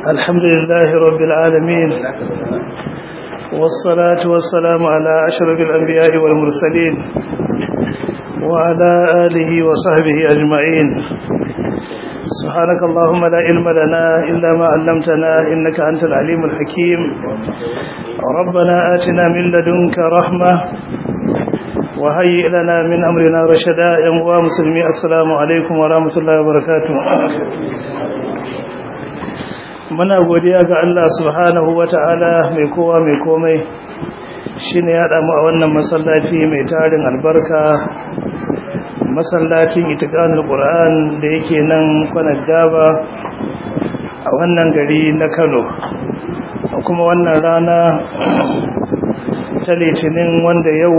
الحمد لله رب العالمين والصلاة والسلام على أشرف الأنبياء والمرسلين وعلى آله وصحبه أجمعين سبحانك اللهم لا علم لنا إلا ما علمتنا إنك أنت العليم الحكيم ربنا آتنا من لدنك رحمة وهيئ لنا من أمرنا رشدا يا مسلمي السلام عليكم ورحمة الله وبركاته muna godiya ga Allah subhanahu wata'ala mai kowa mai komai shine ya damu a wannan masallaci mai tarin albarka masallacin itiqanul qur'an da yake nan kwanar gaba a wannan gari na Kano kuma wannan rana ta litinin wanda yau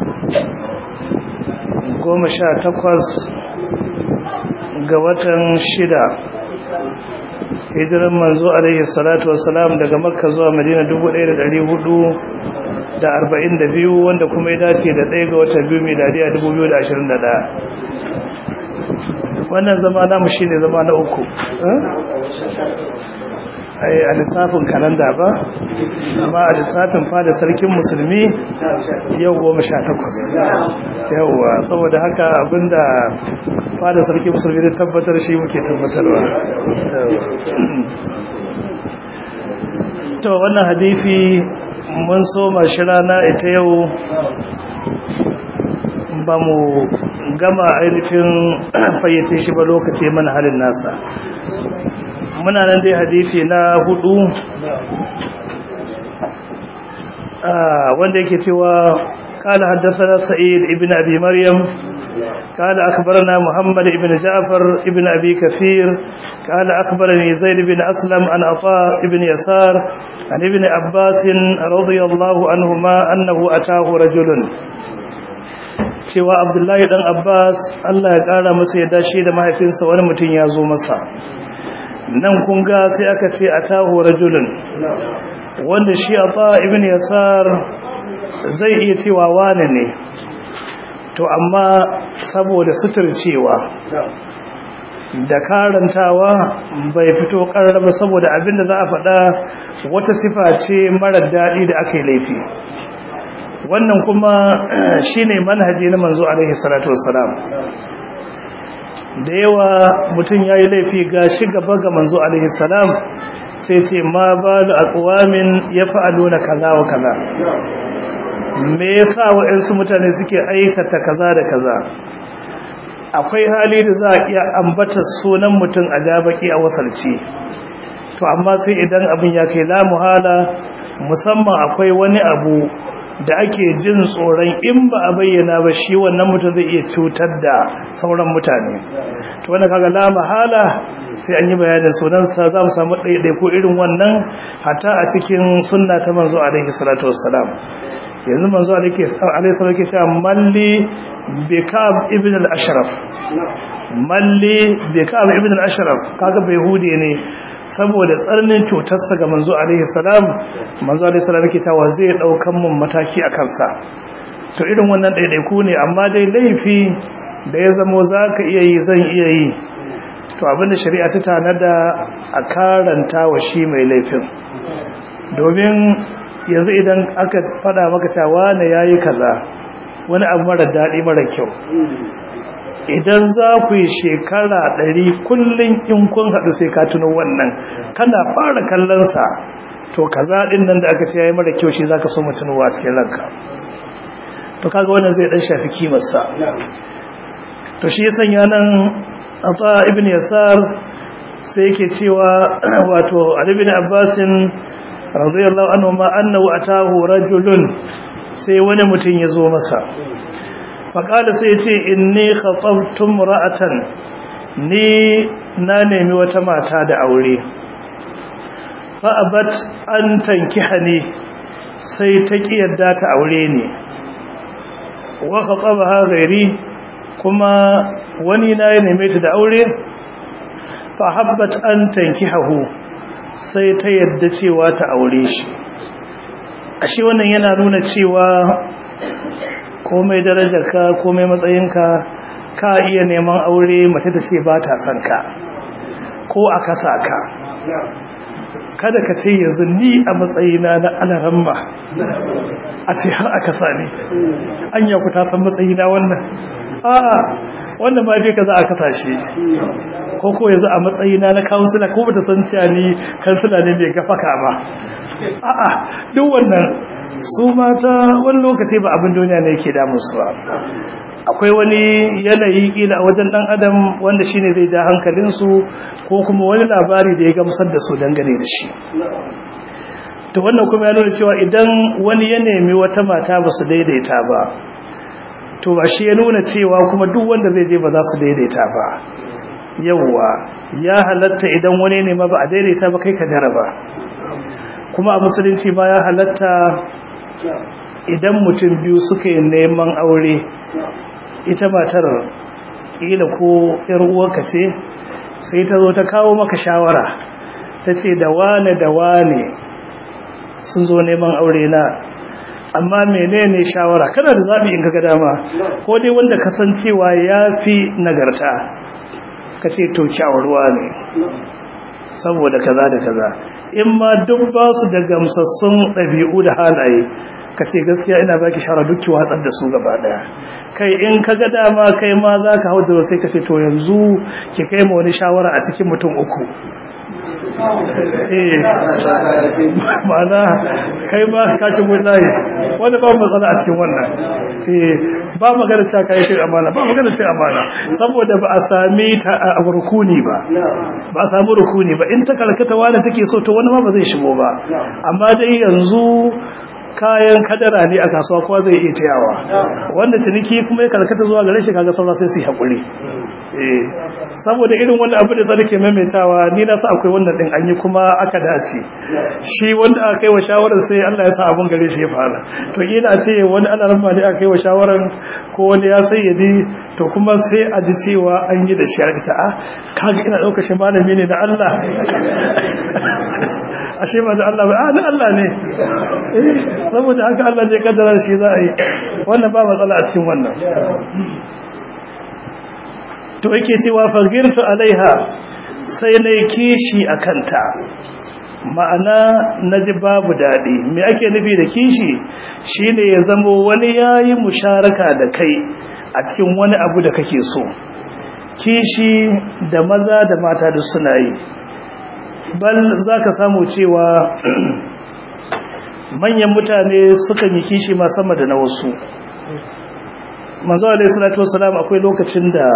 goma sha takwas ga watan shida hijiran manzo alaihi salatu wassalam daga makka zuwa madina 1442 wanda kuma ya dace da ɗaya ga watan biyu miladiya 2021 wannan zama namu shine zama na uku ai a lissafin kalanda ba amma a lissafin fada sarkin musulmi yau goma sha takwas yauwa saboda haka abinda fada sarkin musulmi da tabbatar shi muke tabbatarwa to wannan hadifi mun soma shi rana ita yau ba mu gama ainihin fayyace shi ba lokaci mana halin nasa muna nan dai hadisi na hudu wanda yake cewa قال حدثنا سعيد ابن أبي مريم قال أخبرنا محمد ابن جعفر ابن أبي كثير قال أخبرني زيد بن أسلم عن عطاء ابن يسار عن ابن عباس رضي الله عنهما أنه أتاه رجل cewa Abdullahi dan Abbas Allah ya kara masa yadda shi da mahaifinsa wani mutum ya zo masa nan kun ga sai aka ce atahu rajulun wanda shi ata ibn yasar zai iya cewa wane ne to amma saboda suturcewa da karantawa bai fito karraba saboda abinda za a faɗa wata sifa ce marar daɗi da aka yi laifi wannan kuma shine manhaji na manzo alaihi salatu wassalam da yawa mutum ya yi laifi ga shi gaba ga manzo alaihi salam sai ce ma balu aqwamin yaf'aluna kaza wa kaza me yasa waɗansu mutane suke aikata kaza da kaza akwai hali da za a iya ambata sunan mutum a gabaki a wasalci to amma sai idan abin ya kai la muhala musamman akwai wani abu da ake jin tsoron in ba a bayyana ba shi wannan mutum zai iya cutar da sauran mutane to wanda kaga la mahala sai an yi bayanin sunansa za mu samu ɗaiɗai ko irin wannan hata a cikin sunna ta manzo alaihi salatu wassalam yanzu manzo alaihi salatu ke cewa malli bikab ibn al-ashraf malli bikab ibn al-ashraf kaga bai hude ne saboda tsarnin cutarsa ga manzo alaihi salam manzo alaihi salam yake cewa zai daukan mun mataki a kansa to irin wannan daidaiku ne amma dai laifi da ya zamo zaka iya yi zan iya yi to abinda shari'a ta tanada a karanta wa shi mai laifin domin yanzu idan aka fada maka cewa ne yayi kaza wani abu mara dadi mara kyau idan za ku yi shekara ɗari kullum in kun haɗu sai ka tuno wannan kana fara kallonsa to ka zaɗin nan da aka ce ya yi mara kyau shi za ka so mutunuwa a cikin ranka to kaga wannan zai ɗan shafi kimarsa to shi ya sanya nan a ta ibn yasar sai yake cewa wato alibin abbasin radiyallahu anhu ma annahu atahu rajulun sai wani mutum ya zo masa faƙada sai ce in ni khatabtum ra'atan ni na nemi wata mata da aure fa'abat an tankihani sai ta ƙi yadda ta aure ne wa khatabaha ghairi kuma wani na ya neme ta da aure fa habbat an tankihahu sai ta yadda cewa ta aure shi ashe wannan yana nuna cewa komai darajarka komai matsayinka ka iya neman aure mace ta ce ba ta son ka ko a kasa ka kada ka ce yanzu ni a matsayina na alaramma a ce har aka sani an ya ku ta san matsayina wannan a'a wannan ma bai ka za a kasashe ko ko yanzu a matsayina na kansila ko bata san cewa ni kansila ne mai gafaka ba a'a duk wannan su mata wani lokaci ba abin duniya ne yake damun su ba akwai wani yanayi kila a wajen dan adam wanda shine zai ja hankalin su ko kuma wani labari da ya gamsar da su dangane da shi to wannan kuma ya nuna cewa idan wani ya nemi wata mata ba su daidaita ba to ba shi ya nuna cewa kuma duk wanda zai je ba za su daidaita ba yawwa ya halatta idan wani ne ma ba a daidaita ba kai ka jaraba kuma a musulunci ma ya halatta idan mutum biyu suka yi neman aure ita matar kila ko yar uwarka ce sai ta zo ta kawo maka shawara ta ce da wane da wane sun zo neman aure na amma menene shawara kana da zabi in kaga dama ko dai wanda kasancewa yafi nagarta kace to kyawarwa ne saboda kaza da kaza in ma duk ba su da gamsassun dabi'u da halaye kace gaskiya ina baki shawara duk ki watsar da su gaba daya kai in kaga dama kai ma zaka hau da sai kace to yanzu ki kai mu wani shawara a cikin mutum uku ma'ana kai ba ka shigo layi wanda ba matsala a cikin wannan ba magana cewa kai kai amana ba magana cewa amana saboda ba a sami ta a rukuni ba ba a samu rukuni ba in ta karkata wanda take so to wani ma ba zai shigo ba amma dai yanzu kayan kadara ne a kasuwa kowa zai iya tayawa wanda ciniki kuma ya karkata zuwa gare shi kaga saura sai su yi haƙuri saboda irin wani abu da zai ke maimaitawa ni na sa akwai wannan din an yi kuma aka dace shi wanda aka yi wa shawarar sai Allah ya sa abun gare shi ya fara to ina ce wani ana ramma ne aka yi wa shawarar ko wani ya sai ya ji to kuma sai a ji cewa an yi da shi a ita a kaga ina ɗaukar shi malami ne na Allah ashe ba da Allah ba a na Allah ne saboda haka Allah ne kaddara shi za a yi wannan ba matsala a cikin wannan to yake cewa fagirtu alaiha sai na kishi a kanta ma'ana na ji babu daɗi me ake nufi da kishi shine ya zamo wani yayi musharaka da kai a cikin wani abu da kake so kishi da maza da mata da suna yi bal za ka samu cewa manyan mutane sukan yi kishi ma sama da na wasu manzo alaihi salatu wassalam akwai lokacin da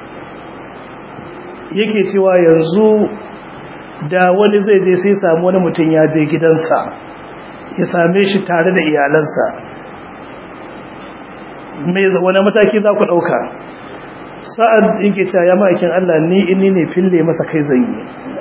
yake cewa yanzu da wani zai je sai samu wani mutum ya je gidansa ya same shi tare da iyalansa mai wani mataki za ku ɗauka sa'ad yake cewa ya ma'aikin Allah ni inni ne fille masa kai zan yi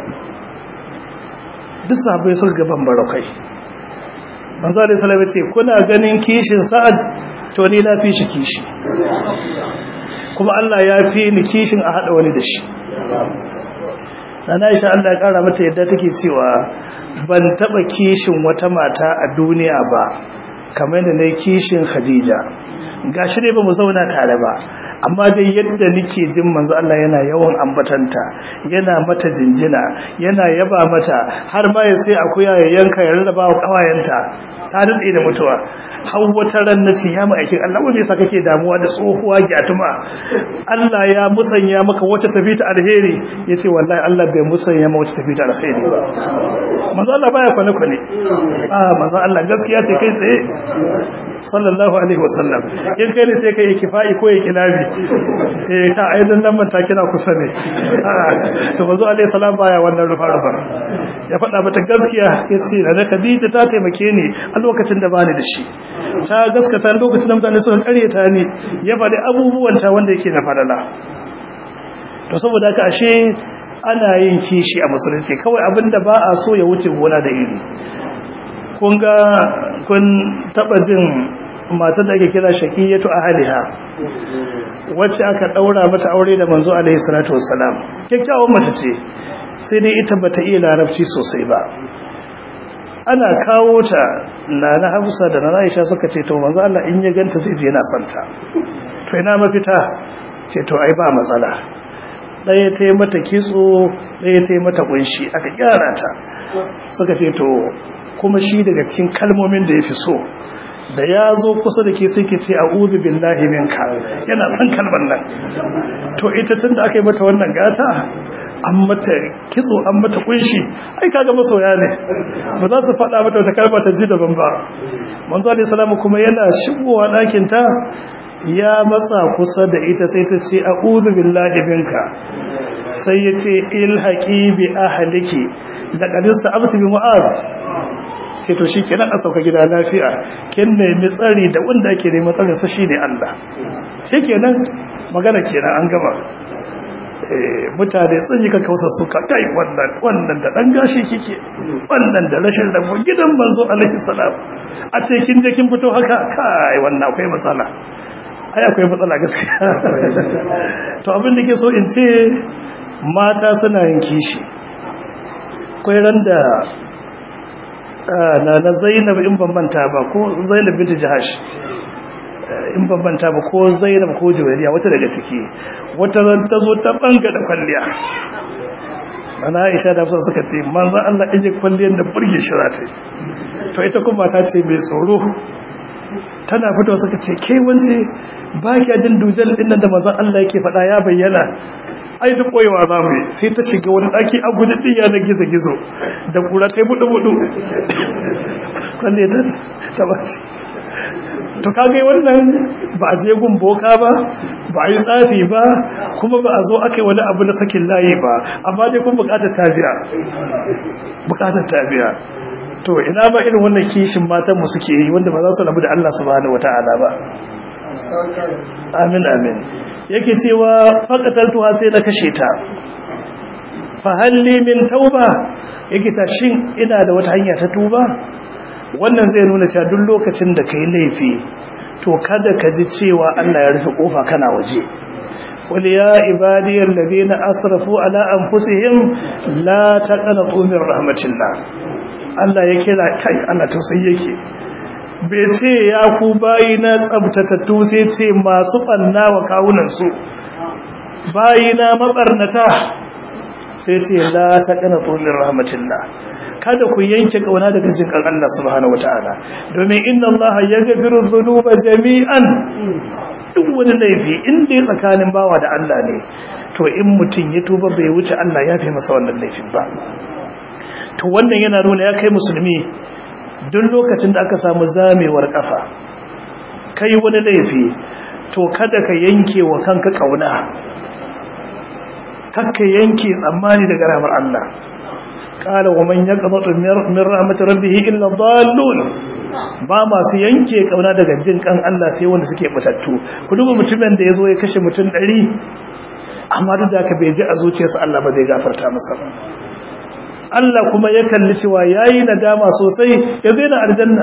duk sahabbai suka gaban barakai manzo alaihi salatu ce kuna ganin kishin sa'ad to ni na fi shi kishi kuma Allah ya fi ni kishin a hada wani da shi Nana Aisha Allah ya kara mata yadda take cewa ban taba kishin wata mata a duniya ba kamar da nayi kishin Khadija gashi dai bamu zauna tare ba amma dai yadda nake jin manzo Allah yana yawan ambatanta yana mata jinjina yana yaba mata har ma ya sai akuya ya yanka ya rarraba wa kawayenta ta dade da mutuwa har wata ran nace ya ma'aikin Allah wanda yasa kake damuwa da tsohuwa gyatuma Allah ya musanya maka wacce tafi ta alheri yace wallahi Allah bai musanya maka wacce tafi ta alheri ba manzo Allah baya kwane kwane ah manzo Allah gaskiya ce kai sai sallallahu alaihi wasallam in kai ne sai kai kifa'i ko ya kilabi eh ta aidan nan manta kina kusa ne to manzo alaihi salam baya wannan rufa rufa ya faɗa mata gaskiya yace da Khadija ta taimake ni a lokacin da bani da shi ta gaskata lokacin da mutane suka karyata ni ya faɗi abubuwan ta wanda yake na fadala to saboda haka ashe ana yin kishi a musulunci kawai abinda ba a so ya wuce gona da iri kun ga kun taba jin masu da ake kira shaqiyatu ahliha wacce aka daura mata aure da manzo alaihi salatu wassalam kyakkyawan mace ce sai dai ita bata iya larabci sosai ba ana kawo ta nana Hafsa da nana Aisha suka ce to manzo Allah in ya ganta zai je yana santa to ina mafita ce to ai ba matsala ɗaya ta yi mata kitso ɗaya ta yi mata kunshi aka gyara ta suka ce to kuma shi daga cikin kalmomin da ya fi so da ya zo kusa da ke sai ke ce a'udhu billahi minka yana son kalmar nan to ita tun da aka yi mata wannan gata an mata kitso an mata kunshi ai kaga masoya ne ba za su faɗa mata wata kalma ta ji daban ba manzo alaihi salamu kuma yana shigowa ɗakin ta ya matsa kusa da ita sai ta ce a'udhu billahi minka sai ya ce ilhaqi bi ahliki laqad sa'abtu bi mu'az sai to shikenan a sauka gida lafiya kin nemi tsari da wanda ake neman tsarin sa shine Allah shikenan magana kenan an gama mutane sun yi kakausa suka kai wannan wannan da dan gashi kike wannan da rashin rabo gidan manzo alaihi salam a ce kin je kin fito haka kai wannan akwai matsala ai akwai matsala gaskiya to abin da ke so in ce mata suna yin kishi akwai ran da na na Zainab in ban manta ba ko Zainab binti Jahash in bambanta ba ko zainab ko juwariya wata daga ciki wata ran ta zo ta banga da kwalliya ana aisha da fusa suka ce manzan Allah ije kwalliyar da burge shi za ta yi to ita kuma ta ce mai tsoro tana fito suka ce ke wance ba ki jin dujal din nan da manzan Allah yake faɗa ya bayyana ai duk koyewa za mu yi sai ta shiga wani ɗaki a guji ɗiya na gizo-gizo da kura ta yi buɗu-buɗu kwalliyar ta ba ce to kage wannan ba a je gun boka ba ba a yi tsafi ba kuma ba a zo aka wani abu na sakin layi ba amma dai kun bukatar tabiya bukatar tabiya to ina ba irin wannan kishin matan mu suke yi wanda ba za su rabu da Allah subhanahu wataala ba amin amin yake cewa faqataltuha sai na kashe ta fa halli min tauba yake ta shin ina da wata hanya ta tuba wannan zai nuna cewa duk lokacin da kai laifi to kada ka ji cewa Allah ya rufe kofa kana waje qul ya ibadiyal ladina asrafu ala anfusihim la taqnatu min rahmatillah Allah ya kira kai Allah tausayi yake bai ce ya ku bayi na tsabtatattu sai ce masu banna wa kawunan su bayi na mabarnata sai ce la taqnatu min rahmatillah kada ku yanke kauna daga jinkan Allah subhanahu wataala domin inna Allah yaghfiru dhunuba jami'an duk wani laifi in dai tsakanin bawa da Allah ne to in mutum ya tuba bai wuce Allah ya fi masa wannan laifin ba to wannan yana nuna ya kai musulmi duk lokacin da aka samu zamewar kafa kai wani laifi to kada ka yanke wa kanka kauna kakka yanke tsammani daga ramar Allah قال ومن يقنط من رحمة ربه إلا الضالون ba masu yanke kauna daga jin kan Allah sai wanda suke batattu ku duba mutumin da yazo ya kashe mutum 100 amma duk da ka bai ji a zuciyarsa Allah ba zai gafarta masa ba Allah kuma ya kalli cewa yayi nadama sosai ya zai na aljanna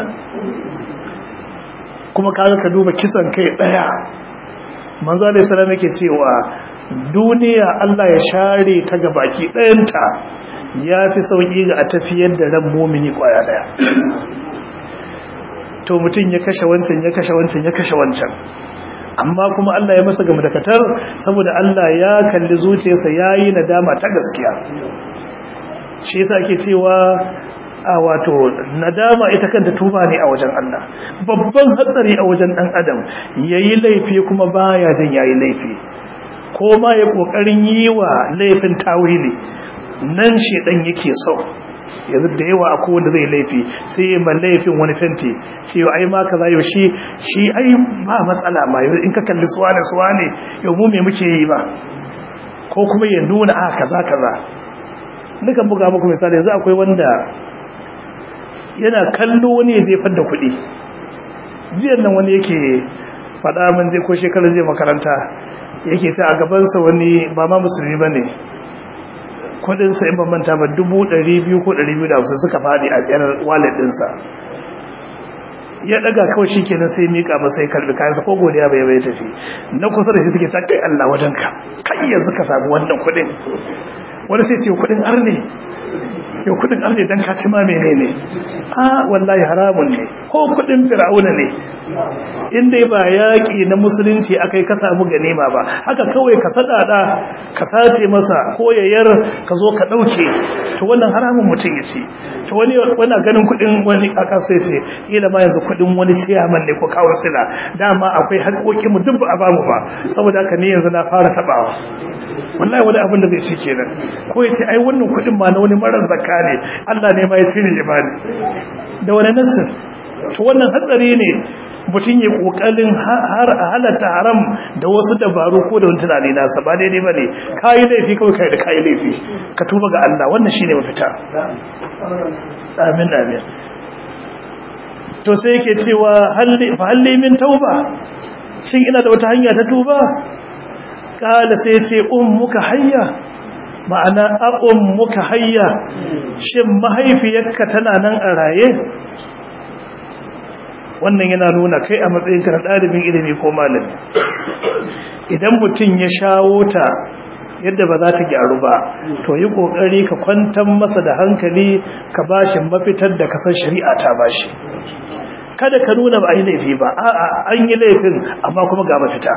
kuma kaga ka duba kisan kai daya manzo alaihi salam yake cewa duniya Allah ya share ta gabaki dayanta ya fi sauƙi ga a tafiyar da ran momini ƙwaya ɗaya to mutum ya kashe wancan ya kashe wancan ya kashe wancan amma kuma Allah ya masa gamdakatar saboda Allah ya kalli zuciyarsa ya yi nadama ta gaskiya shi yasa ake cewa a wato nadama ita kanta tuba ne a wajen Allah babban hatsari a wajen ɗan adam yayi laifi kuma baya jin yayi laifi ko ma ya kokarin yi wa laifin tawili nan shedan yake so yanzu da yawa akwai wanda zai laifi sai ya ma laifin wani fenti ce ai ma kaza yau shi shi ai ba matsala ma yau in ka kalli suwane suwane yau mu me muke yi ba ko kuma ya nuna a kaza kaza nukan buga muku misali yanzu akwai wanda yana kallo wani ya jefar da kuɗi jiyan nan wani yake faɗa min zai ko shekarar zai makaranta yake ta a gabansa wani ba ma musulmi ba ne kudinsa in manta ba dubu ɗari biyu ko ɗari biyu da hamsin suka faɗi a yanar wallet ɗinsa ya ɗaga kawai shi kenan sai miƙa masa ya karɓi kayansa ko godiya bai bai tafi na kusa da shi suke ta kai Allah wajen ka kai yanzu ka samu wannan kuɗin wani sai ce kuɗin arne yau kuɗin arne dan ka ci ma menene a wallahi haramun ne ko kudin fir'auna ne inda ba yaƙi na musulunci akai ka samu ganima ba haka kawai ka sadada ka sace masa ko yayar ka zo ka dauke to wannan haramun mutum ya ce to wani wani ganin kudin wani a kasa ce kila ma yanzu kudin wani ciyaman ne ko kawar sila dama akwai haƙoƙin mu duk ba a bamu ba saboda haka ne yanzu na fara tabawa wallahi wani abin da zai ce kenan ko ya ce ai wannan kudin ma na wani marar zakka ne Allah ne ma ya cire jibani da wani nasir to wannan hatsari ne mutum ya kokarin har halatta haram da wasu dabaru ko da wani tunani nasa ba daidai ba ne kayi laifi kawai kai da kayi laifi ka tuba ga Allah wannan shine mafita amin amin to sai yake cewa fa halli min tauba shin ina da wata hanya ta tuba kala sai ce ummuka hayya ma'ana a ummuka hayya shin mahaifiyarka tana nan a raye wannan yana nuna kai a matsayinka na ɗalibin ilimi ko malami idan mutum ya shawo ta yadda ba za ta gyaru ba to yi ƙoƙari ka kwantar masa da hankali ka bashi mafitar da kasar shari'a ta bashi kada ka nuna ba a yi laifi ba a'a an yi laifin amma kuma ga mafita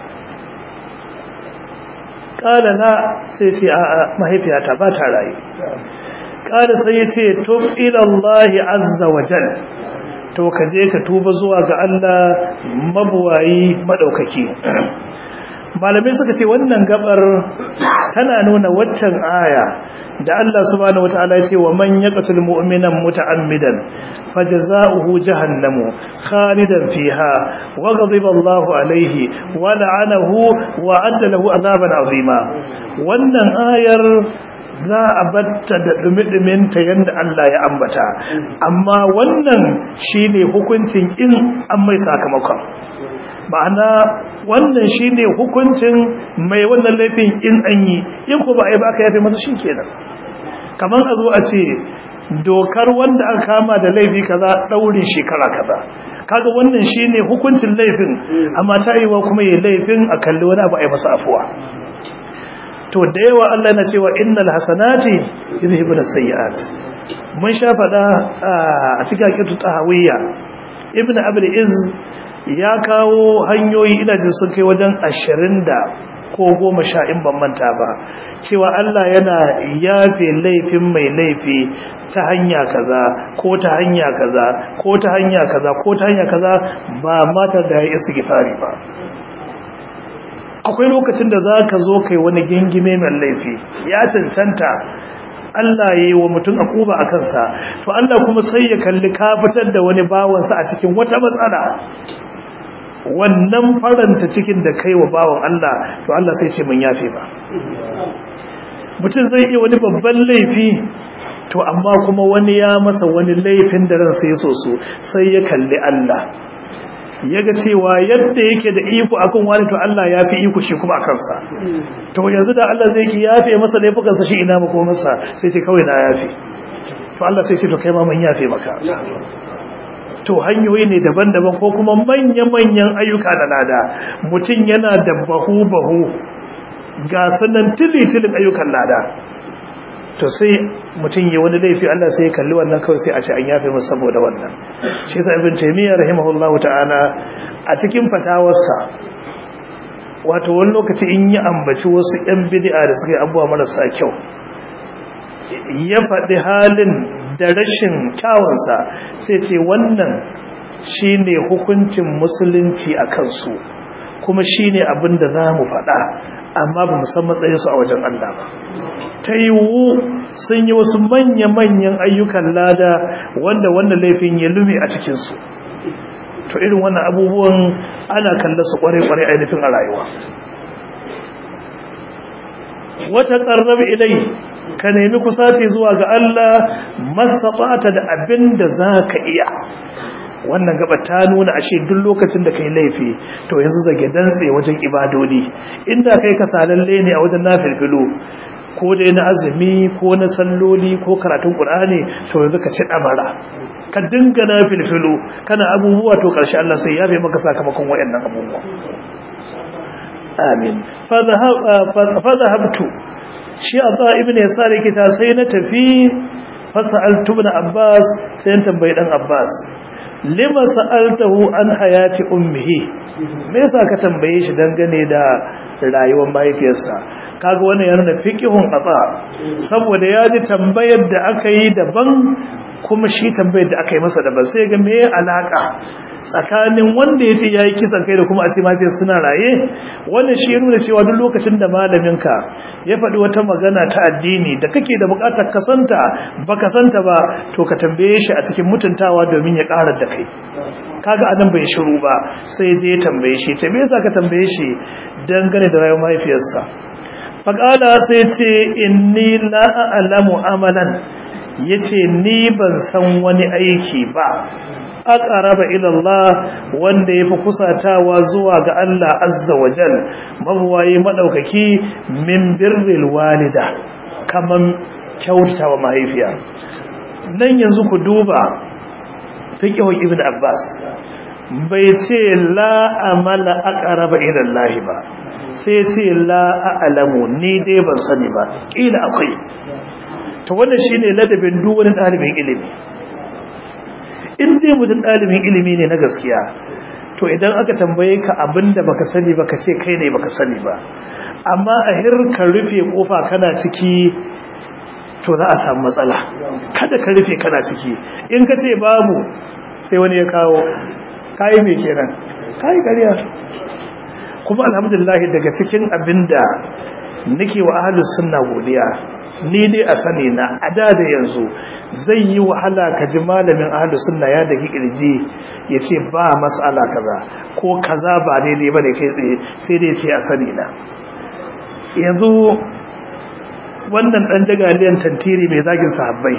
ƙala na sai ce a'a mahaifiyata ba ta rayu ƙala sai ya ce tub ilallahi azza wa jal to ka je ka tuba zuwa ga Allah mabuwayi madaukaki malamai suka ce wannan gabar tana nuna waccan aya da Allah subhanahu wataala ya ce wa man yaqtul mu'minan muta'ammidan fajaza'uhu jahannamu khalidan fiha wa ghadiba Allahu alayhi wa la'anahu wa adda lahu azaban azima wannan ayar za a batta da dumi-duminta yadda Allah ya ambata amma wannan shine hukuncin in an mai sakamakon ma'ana wannan shine hukuncin mai wannan laifin in an yi in ko ba a yi ba aka yafe masa shi kenan kamar a zo a ce dokar wanda aka kama da laifi kaza ɗaurin shekara kaza kaga wannan shine hukuncin laifin amma ta yi wa kuma yi laifin a kalli wani abu a yi masa afuwa to da yawa Allah na cewa innal hasanati yuzhibuna sayyi'at mun sha fada a cikin kitu tahawiyya ibn abul iz ya kawo hanyoyi ina jin sun kai wajen 20 da ko 10 in ban manta ba cewa Allah yana yafe laifin mai laifi ta hanya kaza ko ta hanya kaza ko ta hanya kaza ko ta hanya kaza ba mata da ya istighfari ba akwai lokacin da za ka zo kai wani gingime mai laifi ya cancanta Allah ya yi wa mutum akuba a kansa to Allah kuma sai ya kalli ka fitar da wani bawansa a cikin wata matsala wannan faranta cikin da kai wa bawan Allah to Allah sai ce mun yafe ba mutum zai iya wani babban laifi to amma kuma wani ya masa wani laifin da ransa ya so so sai ya kalli Allah yaga cewa yadda yake da iko akan wani to Allah ya fi iko shi kuma akan sa to yanzu da Allah zai yafe masa laifukan sa shi ina mako masa sai ce kawai na yafe to Allah sai ce to kai ma mun yafe maka to hanyoyi ne daban-daban ko kuma manya-manyan ayyuka da lada mutum yana da bahu-bahu ga sanan tili-tilin ayyukan lada to sai mutum yi wani laifi Allah sai ya kalli wannan kawai sai a ce an yafe masa saboda wannan shi yasa ibn taymiyyah rahimahullahu ta'ala a cikin fatawarsa wato wani lokaci in yi ambaci wasu yan bid'a da suka yi abubuwa marasa kyau ya faɗi halin da rashin kyawunsa sai ce wannan shine hukuncin musulunci a kansu kuma shine abin da za mu faɗa amma ba mu san matsayinsu a wajen Allah ba ta yiwu sun yi wasu manya-manyan ayyukan lada wanda wannan laifin ya lume a cikinsu to irin wannan abubuwan ana kalla su kware-kware ainihin a rayuwa wata ƙarrabi ilai ka nemi kusaci zuwa ga Allah masaɓata da abin da za ka iya wannan gaba ta nuna ashe duk lokacin da kai laifi to yanzu zage dantse wajen ibadodi inda kai ka salalle ne a wajen nafilfilu ko dai na azumi ko na salloli ko karatun qur'ani to yanzu ka ci damara ka dinga nafilfilu kana abubuwa to karshe Allah sai ya bai maka sakamakon wayannan abubuwa amin fa dhahabtu shi ata ibn yasar yake ta sai na tafi fa sa'altu ibn abbas sai na tambayi dan abbas lima sa'altahu an hayati ummihi me yasa ka tambaye shi dangane da rayuwar mahaifiyarsa kaga wannan yana da fiqhun aba saboda ya ji tambayar da aka yi daban kuma shi tambayar da aka yi masa daban sai ga me alaka tsakanin wanda yace yayi kisan kai da kuma a ce mahaifiyar suna raye wannan shi nuna cewa duk lokacin da malaminka ya faɗi wata magana ta addini da kake da buƙatar ka santa baka santa ba to ka tambaye shi a cikin mutuntawa domin ya ƙarar da kai kaga anan bai shiru ba sai je tambaye shi ta me yasa ka tambaye shi dangane da rayuwar mahaifiyarsa faqala sai ce inni la a'lamu amalan yace ni ban san wani aiki ba aqraba ila Allah wanda yafi kusatawa zuwa ga Allah azza wa jal mabwayi madaukaki min birril walida kaman kyautawa mahaifiya nan yanzu ku duba fiqhu ibn Abbas bai ce la amala aqraba ila Allah ba sai ce la a'lamu ni dai ban sani ba kila akwai to wannan shine ladabin duk wani dalibin ilimi in dai mutum dalibin ilimi ne na gaskiya to idan aka tambaye ka abinda baka sani baka ce kai ne baka sani ba amma a hirka rufe kofa kana ciki to za a samu matsala kada ka rufe kana ciki in ka ce babu sai wani ya kawo kayi mai kenan kayi ƙarya kuma alhamdulillah daga cikin abinda nake wa ahlus sunna godiya ni dai a sani na ada da yanzu zai yi wahala ka ji malamin ahlus sunna ya daki kirji ya ce ba mas'ala kaza ko kaza ba daidai bane kai tsaye sai dai ce a sani na yanzu wannan dan jagaliyan tantiri mai zagin sahabbai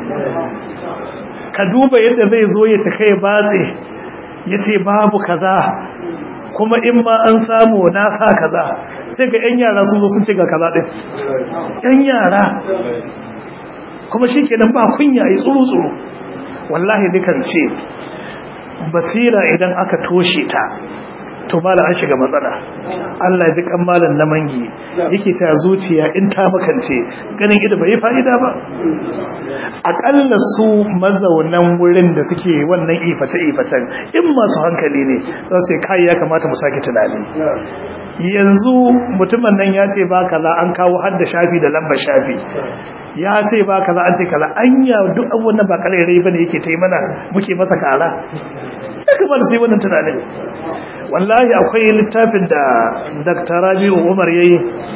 ka duba yadda zai zo ya cika ya batse ya ce babu kaza kuma in ma an samu na sa kaza sai ga yan yara sun zo sun ce ga kaza din yan yara kuma shi kenan ba kunya yi tsuru-tsuru wallahi dukan ce basira idan aka toshe ta to mala an shiga matsala Allah ya ji kan malan na mangi yake ta zuciya in ta makance ganin ido bai fa'ida ba akalla su mazaunan wurin da suke wannan ifata ifatan in masu hankali ne za su kai ya kamata mu sake tunani yanzu mutumin nan ya ce ba kaza an kawo har da shafi da lambar shafi ya ce ba kaza an ce kaza anya duk abubuwan nan ba kalairai bane yake ta yi mana muke masa kara ya kamata sai wannan tunanin wallahi akwai littafin da Dr. Rabi'u Umar yayi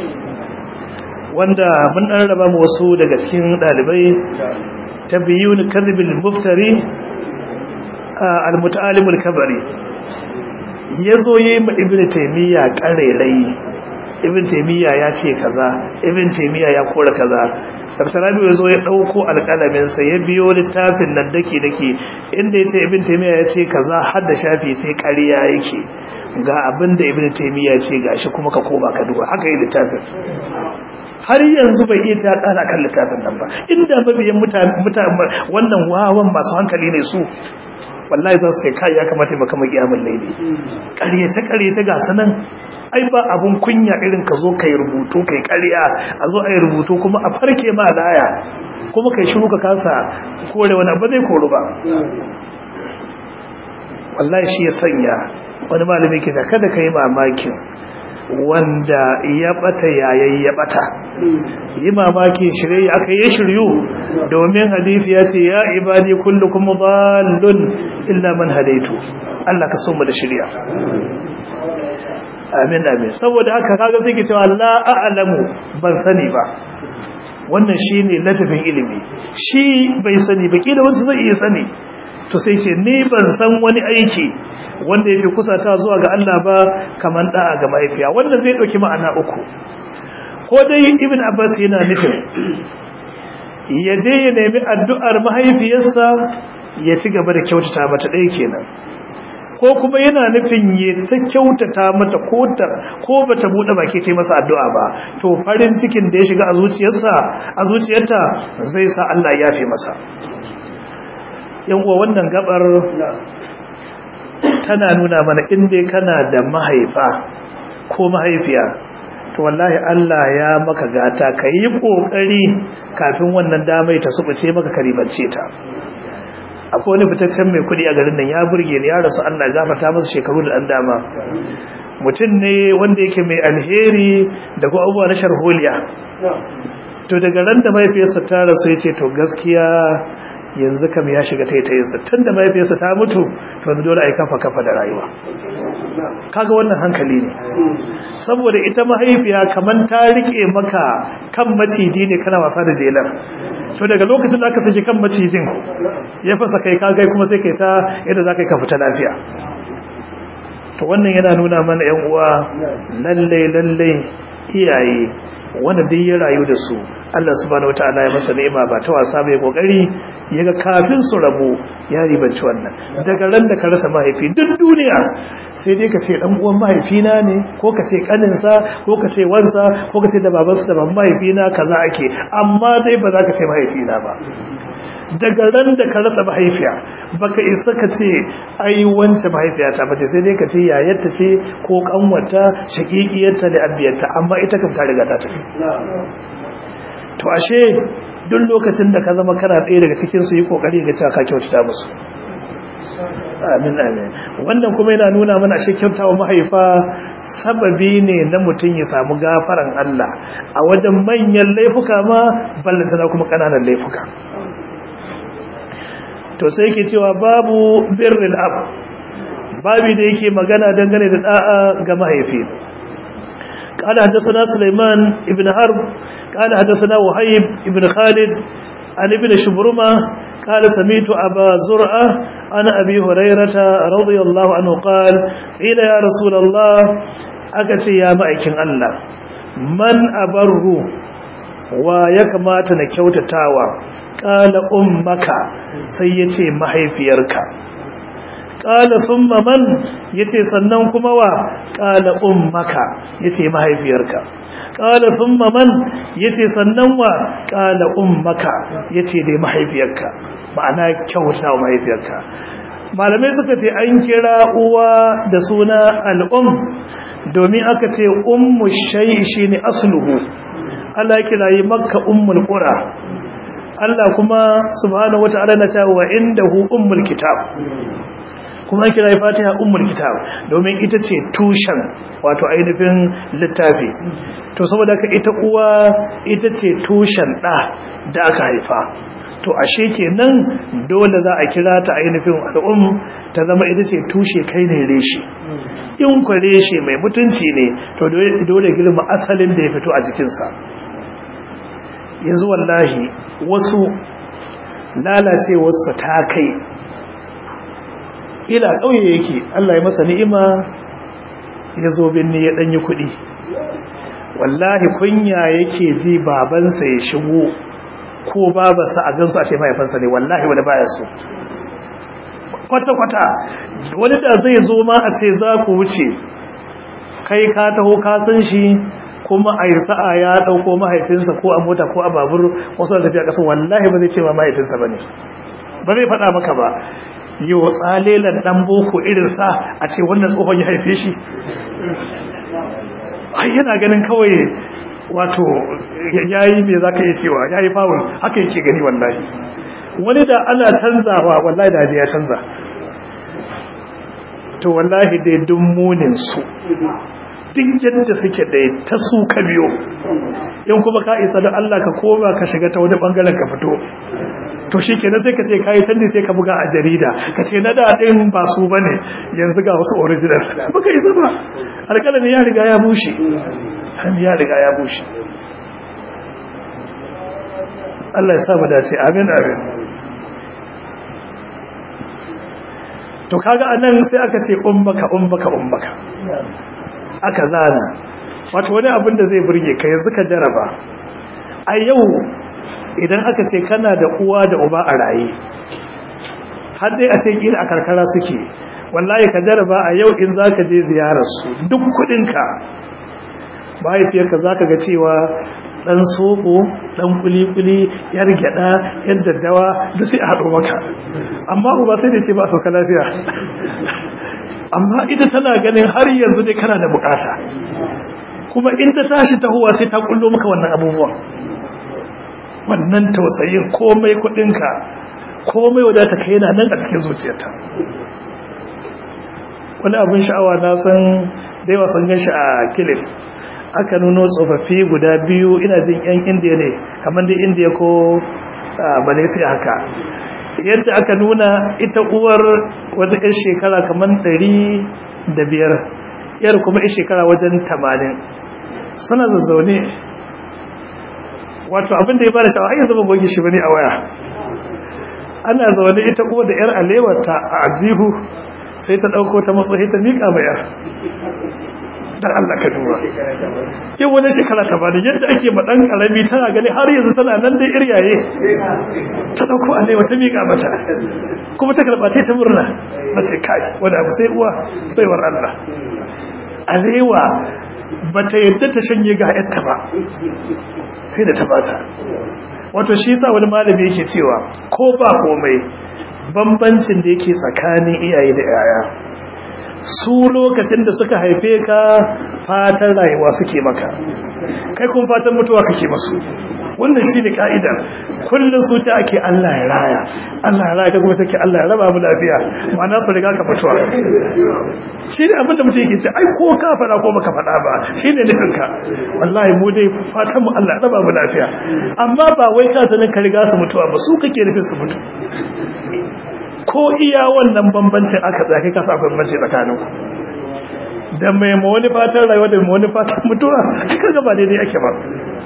wanda mun dan raba mu wasu daga cikin dalibai tabyun kadhibil muftari al-muta'allim al-kabari yazo yayi ma ibn taymiya karerai ibn taymiya ya ce kaza ibn taymiya ya kora kaza Dr. Rabi ya zo ya ɗauko alƙalaminsa ya biyo littafin nan dake dake inda ya ce Ibn Taymiyyah ya ce kaza har da shafi sai ƙarya yake ga abin da Ibn Taymiyyah ya ce gashi kuma ka koma ka duba haka yi littafin har yanzu bai iya ta ƙara kan littafin nan ba inda mabiyan mutane wannan wawan masu hankali ne su wallahi za su ce kai ya kamata maka makiyamin laili ƙaryace ƙaryace ga sanan ai ba abun kunya irin ka zo kai rubutu kai ƙarya a zo ai rubutu kuma a farke ma laya kuma kai shiru ka kasa kore wani abu zai koru ba wallahi shi ya sanya wani malami ke kada ka yi mamakin wanda ya bata yayin ya bata yi mamakin shirye aka yi shiryu domin hadisi ya ce ya ibadi kullukum dhallun illa man hadaitu Allah ka so mu da shirya amin amin saboda haka kaga sai ke cewa la a'lamu ban sani ba wannan shine latafin ilimi shi bai sani ba kila wanda zai iya sani to sai ce ni ban san wani aiki wanda yafi kusata zuwa ga Allah ba kaman da'a ga mahaifiya wannan zai dauki ma'ana uku ko dai ibn abbas yana nufin ya je ya nemi addu'ar mahaifiyarsa ya ci gaba da kyautata mata ɗaya kenan ko kuma yana nufin ya ta kyautata mata ko ta ko bata bude baki ta masa addu'a ba to farin cikin da ya shiga a zuciyarsa a zuciyarta zai sa Allah ya yafe masa yan uwa wannan gabar tana nuna mana inda kana da mahaifa ko mahaifiya to wallahi Allah ya maka gata ka yi kokari kafin wannan damai ta subuce maka karibance ta akwai wani fitaccen mai kudi a garin nan ya burge ni ya rasu Allah gafarta masa shekaru da dan dama mutum ne wanda yake mai alheri da kuma abubuwa na sharholiya to daga ran da mahaifiyarsa ta rasu ya ce to gaskiya yanzu kam ya shiga taitayinsa tun da mahaifiyarsa ta mutu to yanzu dole a yi kafa kafa da rayuwa kaga wannan hankali ne saboda ita mahaifiya kaman ta rike maka kan maciji ne kana wasa da jelar to daga lokacin da aka saki kan macijin ya fasa kai kagai kuma sai kai ta yadda za ka yi ka fita lafiya to wannan yana nuna mana yan uwa lalle lalle iyaye wanda duk ya rayu da su Allah subhanahu wataala ya masa ni'ima ba ta wasa bai kokari yaga kafin su rabu ya ribanci wannan daga ran da ka rasa mahaifi duk duniya sai dai ka ce dan uwan mahaifina ne ko ka ce kaninsa ko ka ce wansa ko ka ce da babansa da baban mahaifina kaza ake amma dai ba za ka ce mahaifina ba daga ran da ka rasa mahaifiya baka isa ka ce ai wance mahaifiyata ba sai dai ka ce yayarta ce ko kanwata shakikiyarta da abiyarta amma ita kam ta riga ta tafi to ashe duk lokacin da ka zama kana ɗaya daga cikin su yi kokari ga cewa ka kyautata musu amin amin wannan kuma yana nuna mana ashe kyautawa mahaifa sababi ne na mutum ya samu gafaran Allah a wajen manyan laifuka ma ballantana kuma kananan laifuka to sai yake cewa babu birril ab babi da yake magana dangane da da'a ga mahaifi قال حدثنا سليمان ابن حرب قال حدثنا وهيب ابن خالد عن ابن شبرمة قال سميت أبا زرعة عن أبي هريرة رضي الله عنه قال قيل يا رسول الله أكتي يا مأيكين الله من أبر ويكما تنكوت تاوى قال أمك سيتي محيفيرك ƙala sun man ya ce sannan kuma wa ƙala ummaka ya ce mahaifiyarka ƙala sun man ya ce sannan wa ƙala ummaka ya ce dai mahaifiyarka ma'ana kyauta wa mahaifiyarka malamai suka ce an kira uwa da suna al'um domin aka ce ummu shai shi ne asluhu Allah kira yi makka ummul qura Allah kuma subhanahu wata'ala na cewa indahu ummul kitab kuma kira yi fatiha ummul kitab domin ita ce tushen wato ainihin littafi to saboda ka ita uwa ita ce tushen ɗa da aka haifa to ashe kenan dole za a kira ta ainihin al'um ta zama ita ce tushe kai ne reshe in kwa reshe mai mutunci ne to dole girma asalin da ya fito a jikinsa yanzu wallahi wasu lalacewarsu ta kai ila ƙauye yake Allah ya masa ni'ima ya zo binni ya ɗanyi kuɗi wallahi kunya yake ji babansa ya shigo ko babansa a gansu a ce mahaifansa ne wallahi wani baya so kwata-kwata wani da zai zo ma a ce za ku wuce kai ka taho ka san shi kuma a yi sa'a ya ɗauko mahaifinsa ko a mota ko a babur wasu da tafiya ƙasa wallahi ba zai ce ma mahaifinsa ba ne ba zai faɗa maka ba yi wa tsalelan ɗan boko irinsa a ce wannan tsohon ya haife shi ai yana ganin kawai wato ya yi mai za ka iya cewa ya yi fawon haka yake gani wallahi wani da ana canzawa wallahi da ya canza to wallahi dai dun muninsu duk yadda suke da ta su ka biyo in kuma ka isa da Allah ka koma ka shiga ta wani bangaren ka fito to shi kenan sai ka ce kayi canji sai ka buga a jarida ka ce na daɗin ba su ba ne yanzu ga wasu original baka yi zama alƙalami ya riga ya bushe ya riga ya bushe Allah ya sa mu dace amin amin to kaga anan sai aka ce ummaka ummaka ummaka aka zana wato wani abin da zai burge ka yanzu ka jaraba a yau idan aka ce kana da uwa da uba a raye har dai a sai kila a karkara suke wallahi ka jaraba a yau in zaka je ziyarar su duk kudinka mahaifiyarka zaka ga cewa dan soko dan kuli-kuli yar gyada yar daddawa duk sai a haɗo maka amma uba sai da ce ba a sauka lafiya amma ita tana ganin har yanzu dai kana da bukata kuma in ta tashi tahowa sai ta kullo maka wannan abubuwan wannan tausayin komai kudinka komai wadata kai yana nan a cikin zuciyarta wani abin sha'awa na san da yawa sun gan shi a kilif aka nuno tsofaffi guda biyu ina jin yan indiya ne kamar da indiya ko malaysia haka yadda aka nuna ita uwar wata yan shekara kamar ɗari da biyar yar kuma yan shekara wajen tamanin suna zazzaune wato abin da ya bada sha'awa yanzu ban goge shi bane a waya ana zaune ita uwa da yar alewarta a ajihu sai ta ɗauko ta matsayi ta miƙa mai yar dan Allah ka duba yau wani shekara ta bani yadda ake ma dan karami tana gani har yanzu tana nan dai iryaye ta dauko alewa ta miƙa mata kuma ta karba ta murna mace kai wanda abu sai uwa baiwar Allah alewa bata yadda ta shanye ga yatta ba sai da ta bata wato shi yasa wani malami yake cewa ko ba komai bambancin da yake tsakanin iyaye da yaya su lokacin da suka haife ka fatan rayuwa suke maka kai kun fatan mutuwa kake masu wannan shine ka'ida kullun su ce ake Allah ya raya Allah ya raya ka kuma take Allah ya raba mu lafiya ma'ana su riga ka mutuwa shine abinda mutum yake ce ai ko ka fada ko baka fada ba shine nufin ka wallahi mu dai fatan mu Allah ya raba mu lafiya amma ba wai ka sanin ka riga su mutuwa ba su kake nufin su mutu ko iya wannan bambancin aka tsaki kasa akwai bambanci tsakanin ku da mai ma wani fatan rayuwa da mai wani fatan mutuwa aka gaba daidai ake ba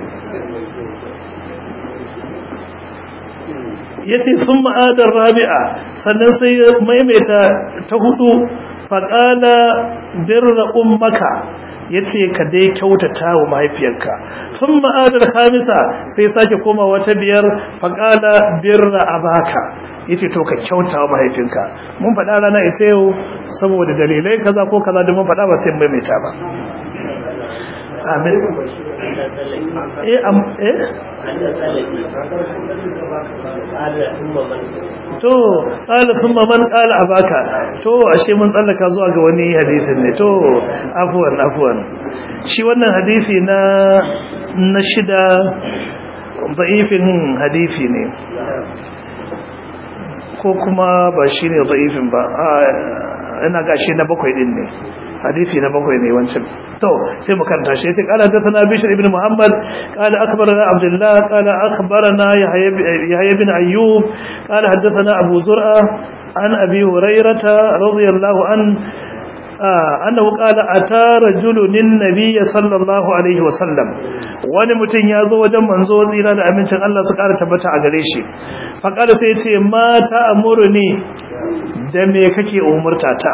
ya ce sun ma'adar rabi'a sannan sai maimaita ta hudu faƙala birra ummaka ya ce ka dai kyautata wa mahaifiyarka sun ma'adar hamisa sai sake koma wata biyar faƙala birra abaka ya ce to ka kyauta wa mahaifinka mun faɗa rana ita yau saboda dalilai kaza ko kaza da mun faɗa ba sai maimaita ba amin eh am eh to qala thumma man qala abaka to ashe mun tsallaka zuwa ga wani hadisin ne to afwan afwan shi wannan hadisi na na shida da'ifin hadisi ne ko kuma ba shi ne da'ifin ba ina ga shi na bakwai din ne hadisi na bakwai ne wancan to sai mu karanta shi yace qala hadathana bishr ibn muhammad qala akhbarana abdullah qala akhbarana yahya ibn ayyub qala hadathana abu zur'a an abi hurairah radiyallahu an annahu qala ata rajulun nabiy sallallahu alaihi wasallam wani mutum ya zo wajen manzo tsira da amincin Allah su kara tabbata a gare shi faqala sai yace mata amuruni da me kake umurta ta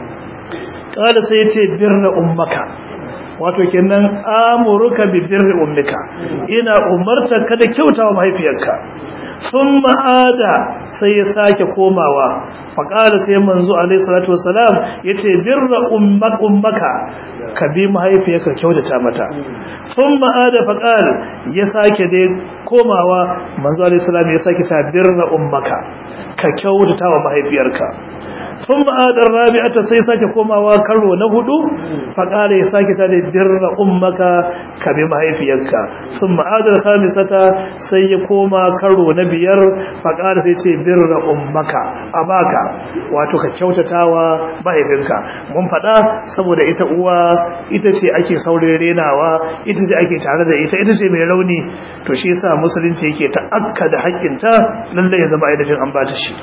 qala sai yace birra ummaka wato kenan amuruka bi birri ummika ina umarta ka da kyautawa mahaifiyarka sun ma'ada sai ya sake komawa faƙada sai manzo alaihi salatu wasalam ya ce birra ummaka ka bi mahaifiyarka kyautata mata sun ma'ada faƙal ya sake dai komawa manzo alaihi salam ya sake ta birra ummaka ka kyautata wa mahaifiyarka sun ma'adar rabi'ata sai sake komawa karo na hudu faƙala ya sake ta da birra ummaka ka bi mahaifiyarka sun ma'adar khamisata sai ya koma karo na biyar faƙala sai ce birra ummaka a baka wato ka kyautatawa mahaifinka mun faɗa saboda ita uwa ita ce ake saurin renawa ita ce ake tare da ita ita ce mai rauni to shi yasa musulunci yake ta'akka da haƙƙinta lallai ya zama ainihin an ba ta shi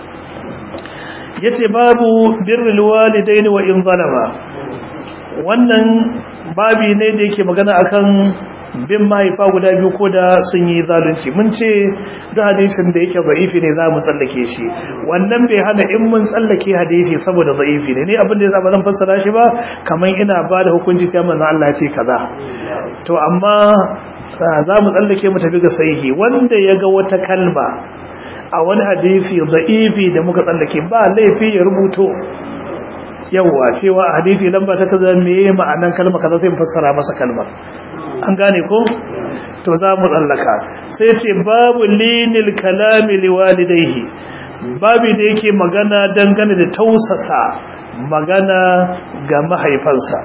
yace babu birrul walidaini wa in zalama wannan babi ne da yake magana akan bin mahaifa guda biyu ko da sun yi zalunci mun ce da hadisin da yake za'ifi ne za mu tsallake shi wannan bai hana in mun tsallake hadisi saboda za'ifi ne ne abin da ya zama zan fassara shi ba kamar ina ba da hukunci sai manzo Allah ya ce kaza to amma za mu tsallake mu tafi ga sahihi wanda ya ga wata kalma a wani hadisi da'ifi da muka tsallake ba laifi ya rubuto yawa cewa a hadisi lamba ta kaza meye ma'anan kalma kaza sai mu fassara masa kalmar an gane ko to za mu tsallaka sai ce babu linil kalami liwalidayhi babu da yake magana dangane da tausasa magana ga mahaifansa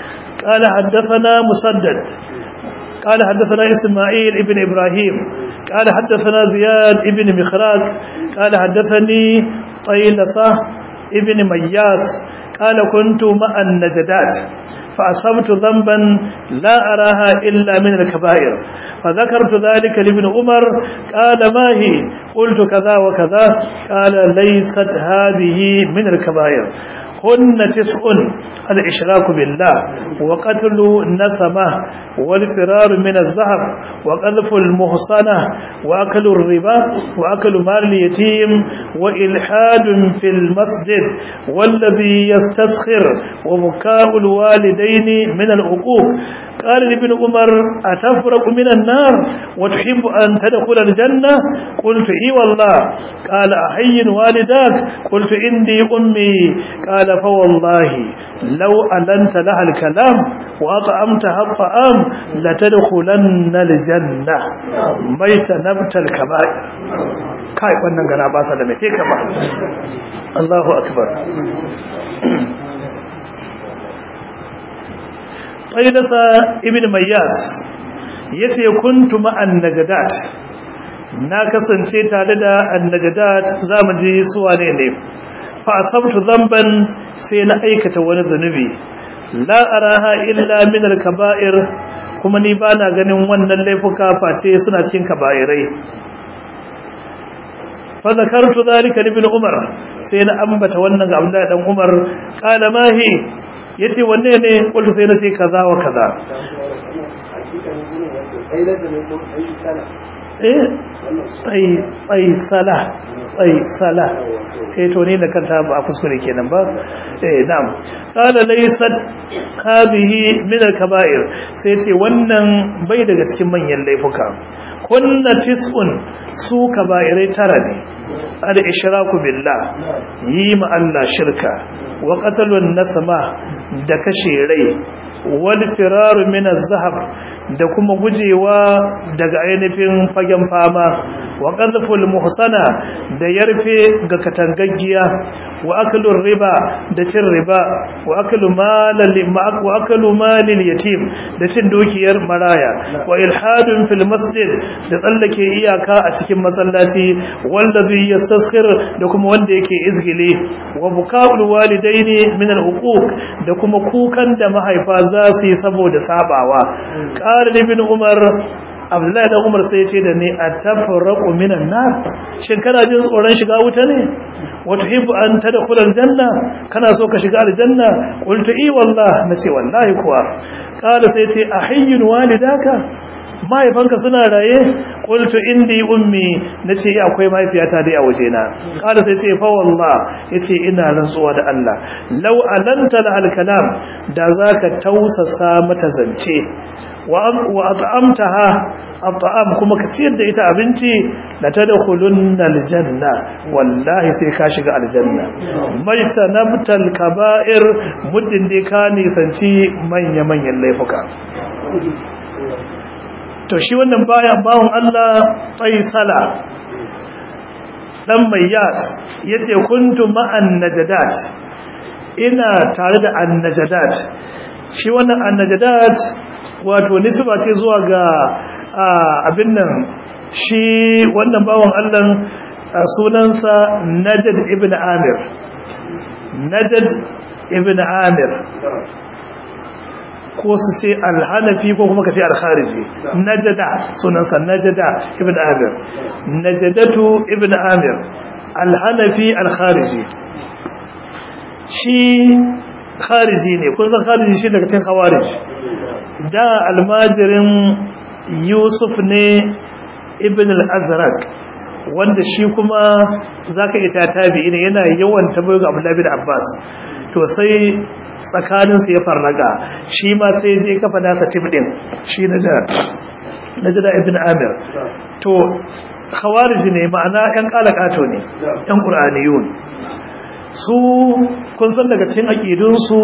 قال حدثنا مسدد قال حدثنا إسماعيل ابن إبراهيم قال حدثنا زياد ابن مخراج قال حدثني طيلسة ابن مياس قال كنت مع النجدات فأصبت ذنبا لا أراها إلا من الكبائر فذكرت ذلك لابن عمر قال ما هي قلت كذا وكذا قال ليست هذه من الكبائر هن تسع الإشراك بالله وقتل النسمة والفرار من الزهر وقذف المحصنة وأكل الربا وأكل مال اليتيم وإلحاد في المسجد والذي يستسخر وبكاء الوالدين من العقوق قال لابن عمر أتفرق من النار وتحب أن تدخل الجنة قلت إي والله قال أحي والداك قلت إني أمي قال فوالله لو ألنت لها الكلام وأطعمتها الطعام لتدخلن الجنة ميت نبت الكبائر kai wannan gana ba sa da mai ka ba Allahu akbar qaidasa ibn mayyas yace kuntu ma'an najadat na kasance tare da annajadat zamu ji su wane ne fa asabtu dhanban sai na aikata wani zanubi la araha illa min al-kaba'ir kuma ni bana ganin wannan laifuka face suna cikin kaba'irai fa zakartu dhalika li ibn umar sai na ambata wannan ga Abdullahi dan Umar qala ma hi yace wanne ne kullu sai na ce kaza wa kaza eh ai ai sala ai sala sai to ne da kanta ba a kuskure kenan ba eh na'am qala laysat hadhihi min al-kaba'ir sai ce wannan bai daga cikin manyan laifuka kunna tis'un su kaba'irai tara ne al-ishraku billah yi ma Allah shirka wa qatlun nasama da kashe rai wal firaru min az-zahab da kuma gujewa daga ainihin fagen fama wa qadhful muhsana da yarfe ga katangaggiya wa aklur riba da cin riba wa aklu malal wa aklu malil yatim da cin dukiyar maraya wa ilhadun fil masjid da tsallake iyaka a cikin masallaci wallazi yastaskhir da kuma wanda yake izgile wa bukaul walidaini min al huquq da kuma kukan da mahaifa za su yi saboda sabawa qala ibn umar abdullahi dan umar sai ya ce da ni atafarraqu minan nar shin kana jin tsoron shiga wuta ne wa tuhibbu an tadkhula aljanna kana so ka shiga aljanna qultu i wallah nace wallahi kuwa qala sai ce ahiyyun walidaka mahaifanka suna raye qultu indi ummi nace ya akwai mahaifiyata dai a wajena qala sai ce fa wallah yace ina rantsuwa da Allah law alanta al kalam da zaka tausasa mata zance wa at'amtaha at'am kuma ka ciyar da ita abinci la tadkhulunna aljanna wallahi sai ka shiga aljanna maita nabtal kaba'ir muddin dai ka nisanci manya manyan laifuka to shi wannan bayan bawon Allah faisala dan mayyas yace kuntu ma'an najadat ina tare da annajadat shi wannan annajadat wato nisba ce zuwa ga abin nan shi wannan bawan Allah sunansa Najd ibn Amir Najd ibn Amir ko su ce al-Hanafi ko kuma ka ce al-Khariji Najda sunansa Najda ibn Amir Najdatu ibn Amir al-Hanafi al-Khariji shi khariji ne kun san khariji shi daga cikin khawarij da almajirin yusuf ne ibn al-azraq wanda shi kuma zaka iya tabi ne yana yawan tabayo ga abdullahi bin abbas to sai tsakanin su ya farnaga shi ma sai je kafa nasa tibdin shi na da najda ibn amir to khawarij ne ma'ana yan kalakato ne yan qur'aniyun su kun san daga cikin aqidun su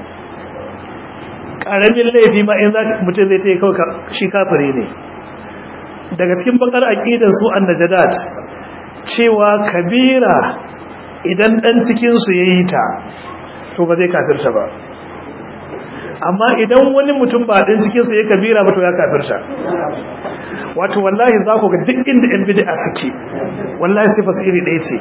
karamin laifi ma in mutum zai ce kawai shi kafiri ne daga cikin bakar aqidar su annajadat cewa kabira idan dan cikin su yayi ta to ba zai kafirta ba amma idan wani mutum ba dan cikin su yayi kabira ba to ya kafirta wato wallahi za ku ga duk inda yan bid'a suke wallahi sai fasiri ɗaya ce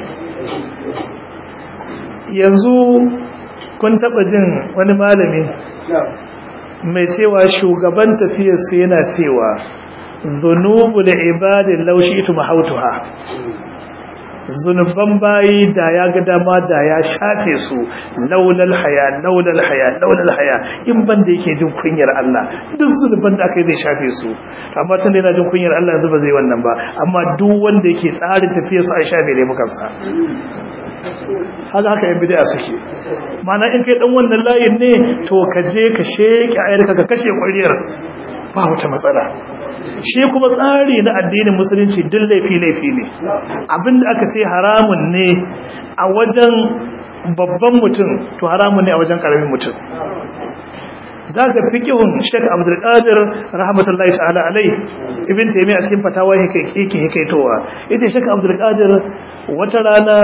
yanzu kun taɓa jin wani malami mai cewa shugaban tafiyarsu yana cewa zunubu da ibadin laushi ita mahautuha zunuban bayi da ya ga dama da ya shafe su laulal haya laulal haya laulal haya in ban da yake jin kunyar Allah duk zunuban da aka yi zai shafe su amma tun da yana jin kunyar Allah yanzu ba zai wannan ba amma duk wanda yake tsarin tafiyar su a shafe laifukansa haka haka yan bid'a suke mana in kai dan wannan layin ne to ka je ka sheke ayarka ka kashe ƙwariyar ba wata matsala shi kuma tsari na addinin musulunci duk laifi laifi ne abinda aka ce haramun ne a wajen babban mutum to haramun ne a wajen karamin mutum za ka fi kihun shek abdulkadir rahmatullahi ta'ala alai ibn taimi a cikin fatawa yake hikaitowa ita shek abdulkadir wata rana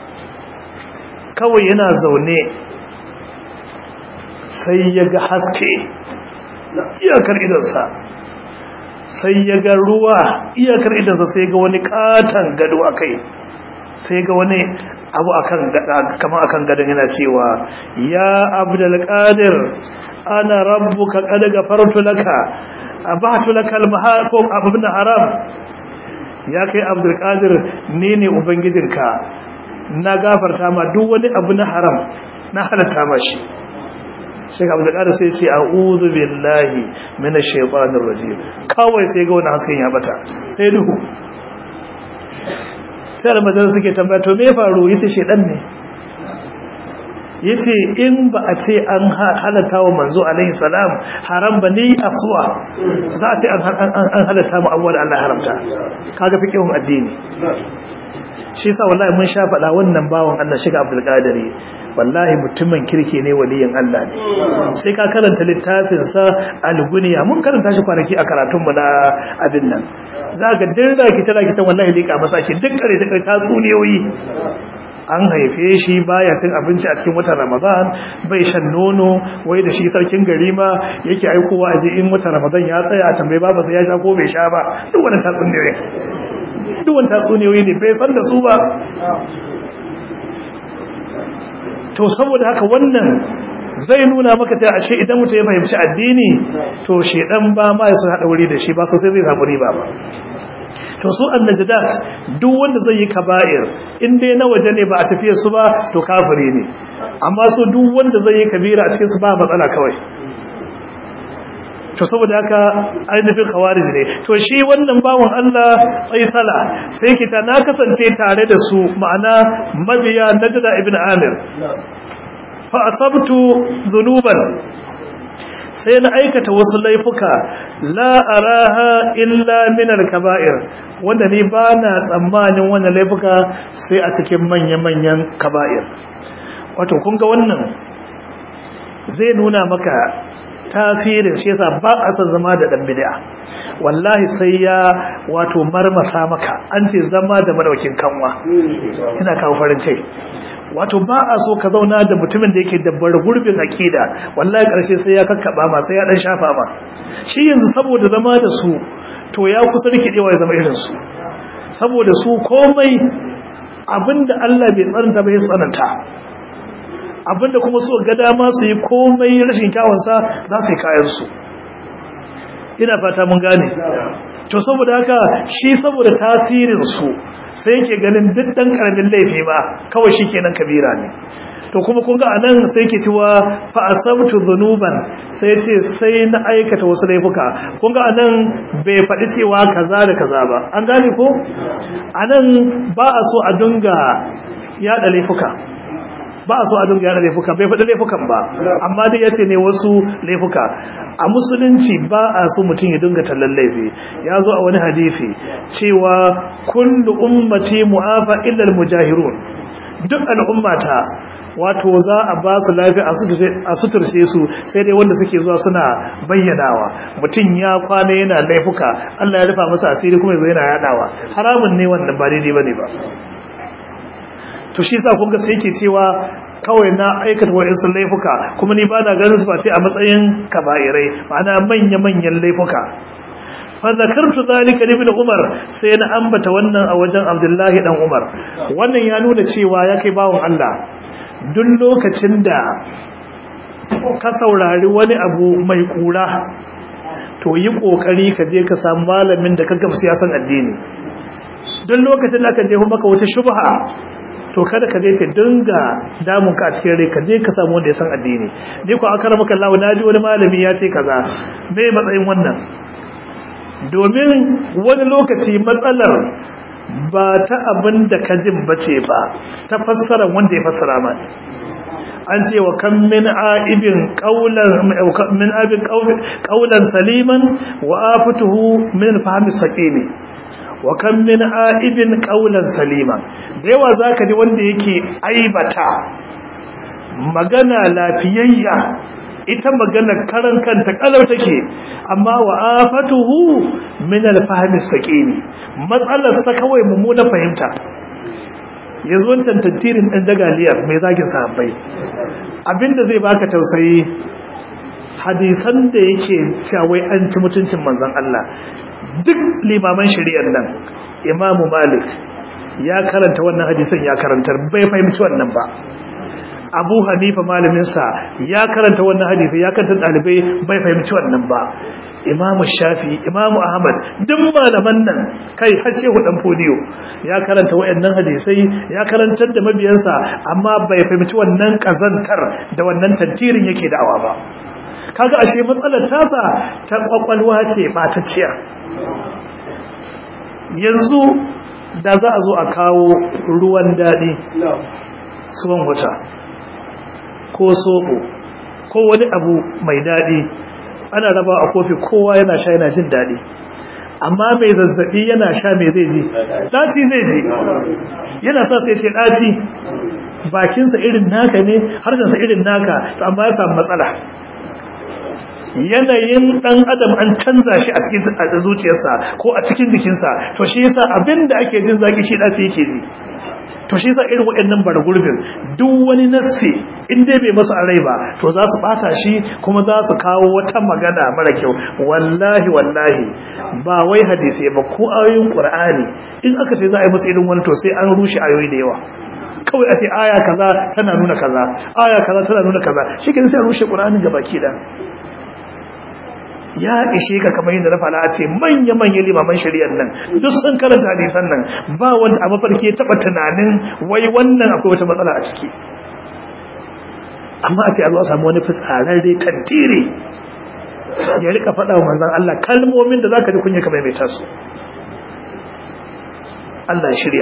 kawai yana zaune sai ya ga haske iyakar idansa sai ya ga ruwa iyakar idansa sai ga wani katon gado a kai sai ga wani abu akan kama akan gadon yana cewa ya abdulkadir ana rabbuka qad gafartu laka abahtu laka al ko abun haram ya kai abdulkadir ne ne ubangijinka na gafarta ma duk wani abu na haram na halatta ma shi Sheikh Abdul Qadir sai ce a'udhu billahi minash shaitanir rajim kawai sai ga wani hasken ya bata sai duhu sai almadan suke tambaya to me ya faru yace shedan ne yace in ba a ce an halatta wa manzo alaihi salam haram ba ne afsuwa za a ce an halatta mu abuwa da Allah haramta kaga fiqhun addini shi yasa wallahi mun sha faɗa wannan bawon Allah shiga Abdul Qadir wallahi mutumin kirki ne waliyin Allah ne sai ka karanta littafin sa al-Gunya mun karanta shi kwanaki a karatun mu na abin nan zaka dinda ki tara ki ta wallahi lika masa ki duk kare ta tatsuniyoyi an haife shi baya cin abinci a cikin watan Ramadan bai shan nono wai da shi sarkin gari ma yake aikowa a ji in watan Ramadan ya tsaya a tambaye baba sai ya sha ko bai sha ba duk wannan tatsuniyoyi duk wannan tatsuniyoyi ne bai san da su ba to saboda haka wannan zai nuna maka cewa ashe idan mutum ya fahimci addini to shedan ba ma ya so hada wuri da shi ba sosai zai samu riba ba to su annajadat duk wanda zai yi kaba'ir in dai na waje ne ba a tafiyar su ba to kafiri ne amma su duk wanda zai yi kabira a cikin su ba matsala kawai to saboda haka ainihin khawarij ne to shi wannan bawon Allah Faisala sai kita na kasance tare da su ma'ana mabiya Najda ibn Amir fa asabtu dhunuban sai na aikata wasu laifuka la araha illa min al-kaba'ir wanda ni ba na tsammanin wannan laifuka sai a cikin manya-manyan kaba'ir wato kun ga wannan zai nuna maka tasirin shi yasa ba a san zama da dan bid'a wallahi sai ya wato marmasa maka an ce zama da madaukin kanwa ina kawo farin kai wato ba a so ka zauna da mutumin da yake da gurbin akida wallahi karshe sai ya kakkaba ma sai ya dan shafa ma shi yanzu saboda zama da su to ya kusa rikidewa ya zama irin su saboda su komai abinda Allah bai tsananta bai tsananta abinda kuma so ga dama su yi komai rashin kyawunsa za su yi kayansu ina fata mun gane to saboda haka shi saboda tasirinsu sai yake ganin duk ɗan ƙaramin laifi ba kawai shi kenan kabira ne to kuma kun ga anan sai ke cewa fa asabtu dhunuban sai ce sai na aikata wasu laifuka kun ga anan bai faɗi cewa kaza da kaza ba an gane ko anan ba a so a dunga yada laifuka ba a so a dunga yana laifuka bai faɗi laifukan ba amma dai yace ne wasu laifuka a musulunci ba a so mutum ya dinga tallan laifi ya zo a wani hadisi cewa kullu ummati mu'afa illa al-mujahirun duk al'ummata wato za a ba su lafiya a suturce su sai dai wanda suke zuwa suna bayyanawa mutum ya kwana yana laifuka Allah ya rufa masa asiri kuma yanzu yana yadawa haramun ne wannan ba daidai bane ba to shi sa kun ga sai yake cewa kawai na aikata wa'insu laifuka kuma ni ba na ganin su ba sai a matsayin kaba'irai ma'ana manya-manyan laifuka fa zakartu zalika li ibn umar sai na ambata wannan a wajen abdullahi dan umar wannan ya nuna cewa ya kai bawon Allah duk lokacin da ka saurari wani abu mai kura to yi kokari ka je ka samu malamin da ka gamsu ya san addini duk lokacin da aka je maka wata shubha to kada ka je ka dinga damun ka a cikin rai ka je ka samu wanda ya san addini ni ko aka maka Allah na ji wani malami ya ce kaza me matsayin wannan domin wani lokaci matsalar ba ta abin da ka jin bace ba ta fassara wanda ya fassara ma an ce wa kan min aibin qaulan min aibin qaulan saliman wa afatuhu min fahmi saqimi wa kan min aibin qaulan saliman da yawa zaka ji wanda yake aibata magana lafiyayya ita magana karan kanta kalau take amma wa afatuhu min al-fahm as-saqimi matsalar sa kawai mummuna fahimta yanzu wancan tantirin ɗan dagaliyar mai zagin sahabbai abinda zai baka tausayi hadisan da yake cawai an ci mutuncin manzon Allah duk limaman shari'ar nan imamu malik ya karanta wannan hadisan ya karantar bai fahimci wannan ba abu hanifa malaminsa ya karanta wannan hadisi ya karanta ɗalibai bai fahimci wannan ba imamu shafi imamu ahmad duk malaman nan kai har shehu dan fodiyo ya karanta wayannan hadisai ya karantar da mabiyansa amma bai fahimci wannan kazantar da wannan tantirin yake da'awa ba kaga ashe matsalar tasa ta kwakwalwa ce batacciya yanzu da za a zo a kawo ruwan daɗi suwan wata ko soɓo ko wani abu mai daɗi ana raba a kofi kowa yana sha yana jin daɗi amma mai zazzaɓi yana sha mai zai ji ɗaci zai ji yana sa sai ce ɗaci bakinsa irin naka ne harshensa irin naka to amma ya samu matsala yanayin ɗan adam an canza shi a cikin zuciyarsa ko a cikin jikinsa to shi yasa abin da ake jin zaki shi ɗaci yake ji to shi yasa irin waɗannan gurbin duk wani nassi in dai bai masa rai ba to za su bata shi kuma za su kawo wata magana mara kyau wallahi wallahi ba wai hadisi ba ko ayoyin qur'ani in aka ce za a yi musu irin wani to sai an rushe ayoyi da yawa kawai a ce aya kaza tana nuna kaza aya kaza tana nuna kaza shi ke sai a rushe qur'anin gabaki da ya ishe ka kamar yadda na fara ce manya-manyan limaman shari'ar nan duk sun karanta hadisan nan ba wanda a mafarki ya taba tunanin wai wannan akwai wata matsala a ciki amma a ce a zo a samu wani fitsararre tantire ya rika faɗa wa manzan Allah kalmomin da za ka ji kunya kamar mai taso Allah shirya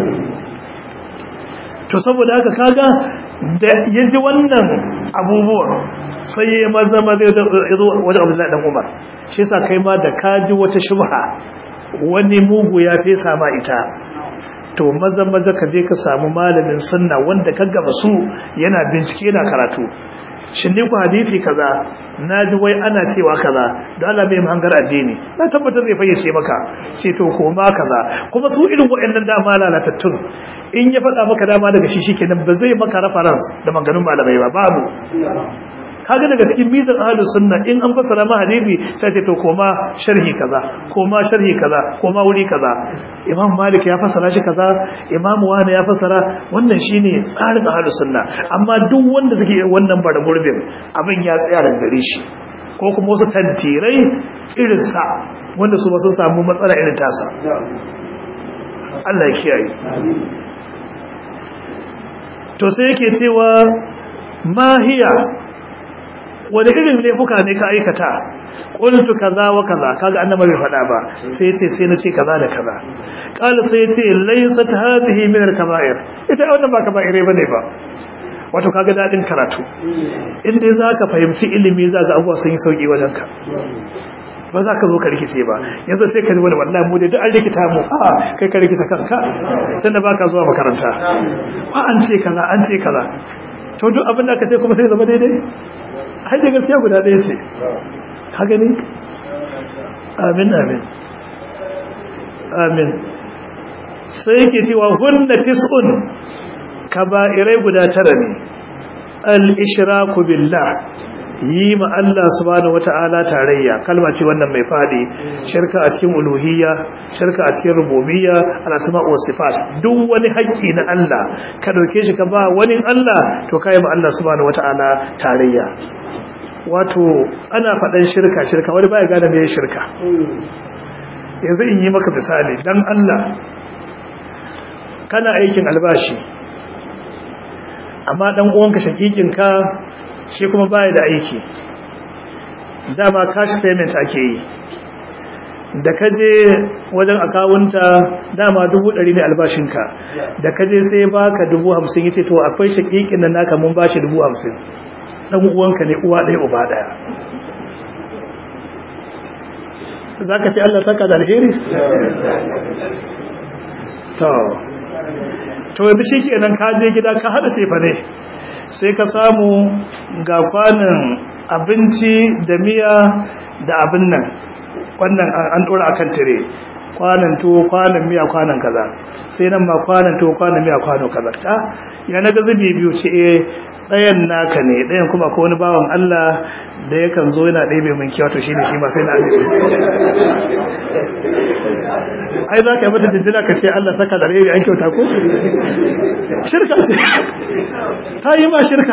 to saboda haka kaga da ya ji wannan abubuwan sai ya maza maza ya zo wajen abdullahi dan umar shi yasa kai ma da kaji wata shubha wani mugu ya fesa ma ita to maza maza ka je ka samu malamin sunna wanda ka gaba su yana bincike yana karatu shin ne ku hadisi kaza naji wai ana cewa kaza da Allah bai hangar addini na tabbatar zai fayyace maka ce to koma kaza kuma su irin waɗannan dama lalatattun in ya faɗa maka dama daga shi shikenan ba zai maka reference da maganganun malamai ba babu kaga daga cikin mizan ahlus sunna in an fassara ma hadisi sai ce to koma sharhi kaza koma sharhi kaza koma wuri kaza imam malik ya fassara shi kaza imam wani ya fassara wannan shine tsarin ahlus sunna amma duk wanda suke wannan bara gurbin abin ya tsaya da gare shi ko kuma wasu tantirai irin sa wanda su ba sun samu matsala irin tasa Allah ya kiyaye to sai yake cewa mahiya wani irin laifuka ne ka aikata qultu kaza wa kaza kaga annabi bai faɗa ba sai yace sai na ce kaza da kaza qala sai yace laysat hadhihi min al-kaba'ir ita wannan ba kaba'ire bane ba wato kaga dadin karatu in dai zaka fahimci ilimi zaka abuwa sun yi sauki wajen ka ba za ka zo ka rikice ba yanzu sai ka ji wani wallahi mu dai duk an rikita mu a kai ka rikita kanka tunda baka zuwa makaranta ba an ce kaza an ce kaza to duk abin da ka ce kuma sai zama daidai har da gaskiya guda ɗaya ce ka gani amin amin amin sai yake cewa hunna tis'un kaba'irai guda tara ne al-ishraku billah yi ma Allah subhanahu wata'ala tarayya kalma ce wannan mai fadi shirka a cikin uluhiyya shirka a cikin rububiyya al-asma wa sifat duk wani haƙƙi na Allah ka dauke shi ka ba wani Allah to kai ma Allah subhanahu wata'ala tarayya wato ana faɗan shirka shirka wani baya gane me shirka yanzu in yi maka misali dan Allah kana aikin albashi amma dan uwanka shakikinka shi kuma baya da aiki dama cash payment ake yi da kaje wajen akawunta dama dubu ɗari ne albashinka da kaje sai baka dubu hamsin yace to akwai shakikin nan naka mun bashi dubu hamsin dan uwanka ne uwa ɗaya uba ɗaya zaka ce Allah saka da alheri to to yanzu shikenan ka je gida ka hada sefa ne sai ka samu ga kwanan abinci da miya da abin nan wannan an dora akan tire kwanan tuwo kwanan miya kwanan kaza sai nan ma kwanan tuwo kwanan miya kwano kaza ta ya na ga zubi biyu ce eh ɗayan naka ne ɗayan kuma ko wani bawan Allah da yakan zo yana ɗebe min kiwa to shine shi ma sai na ɗebe ai za ka yi mata jinjina ka ce Allah saka da rai an kyauta ko shirka ce ta yi ma shirka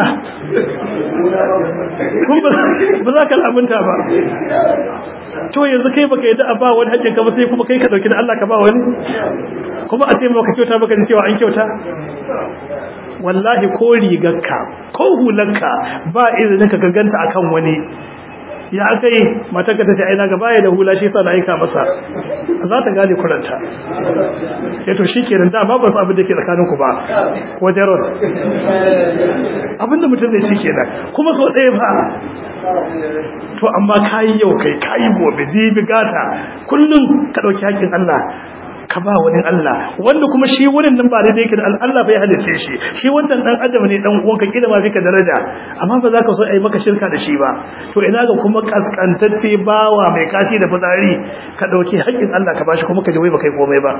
kun ba za ka lamunta ba to yanzu kai baka yadda a ba wani haƙƙin ka ba sai kuma kai ka ɗauki da Allah ka ba wani kuma a ce maka kyauta baka ji cewa an kyauta wallahi ko rigarka ko hularka ba izinin ka gaganta akan wani ya kai matarka ta ce aina ga baya da hula shi sa na aika masa za ta gane kuranta ya to shi kenan dama ba su abin da ke tsakaninku ba ko jaron abinda mutum zai shi kenan kuma so ɗaya ba to amma kayi yau kai kayi gobe jibi gata kullum ka ɗauki haƙƙin Allah ka ba wani Allah wanda kuma shi wurin nan ba daidai yake da Allah bai halice shi shi wancan dan adam ne dan uwanka kila ma fika daraja amma ba za ka so ai maka shirka da shi ba to ina ga kuma kaskantacce bawa mai kashi da fitsari ka dauki haƙƙin Allah ka bashi kuma ka ji wai ba kai komai ba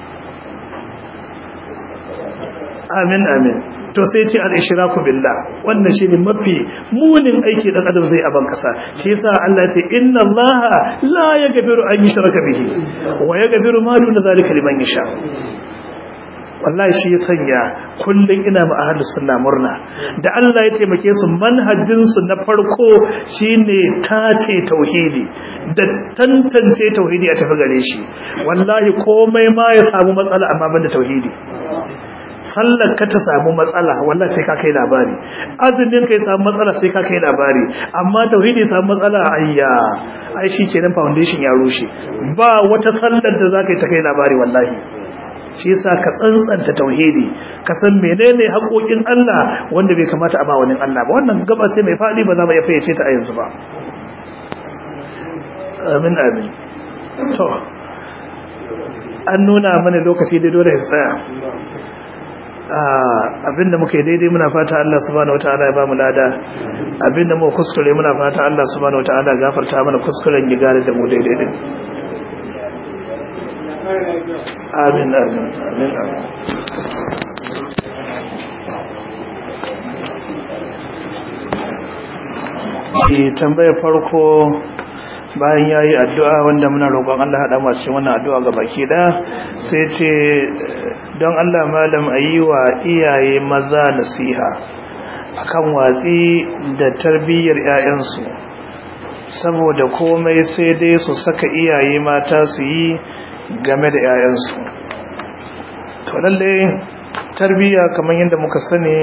amin amin to sai ce al-ishraku billah wannan shine mafi munin aiki dan adam zai aban kasa shi yasa Allah ya ce inna Allah la yaghfiru an yushraka bihi wa yaghfiru ma duna zalika liman yasha wallahi shi ya sanya kullun ina ma ahlus sunna murna da Allah ya taimake su manhajin su na farko shine tace tauhidi da tantance tauhidi a tafi gare shi wallahi komai ma ya samu matsala amma banda tauhidi sallar ka ta samu matsala wallahi sai ka kai labari azumin ka ya samu matsala sai ka kai labari amma tauhidi ya samu matsala ayya ai kenan foundation ya rushe ba wata sallar da zaka yi ta kai labari wallahi shi yasa ka tsantsanta tauhidi ka san menene haƙoƙin Allah wanda bai kamata a ba wani Allah ba wannan gaba ce mai fadi ba za mu iya fayyace ta a yanzu ba amin amin to an nuna mana lokaci dai dole ya tsaya abinda muka yi daidai muna fata Allah subhanahu wataala ya ba mu lada abinda muka kuskure muna fata Allah subhanahu wataala ya gafarta mana kuskuren ya gane da mu daidai din amin amin amin amin tambayar farko bayan ya yi addu'a wanda muna roƙon Allah haɗa masu wannan addu'a ga baki ɗaya sai ce don Allah malam a yi wa iyaye maza nasiha akan watsi da tarbiyyar ‘ya'yansu saboda komai sai dai su saka iyaye mata su yi game da ‘ya'yansu to lalle tarbiyya kamar yadda muka sani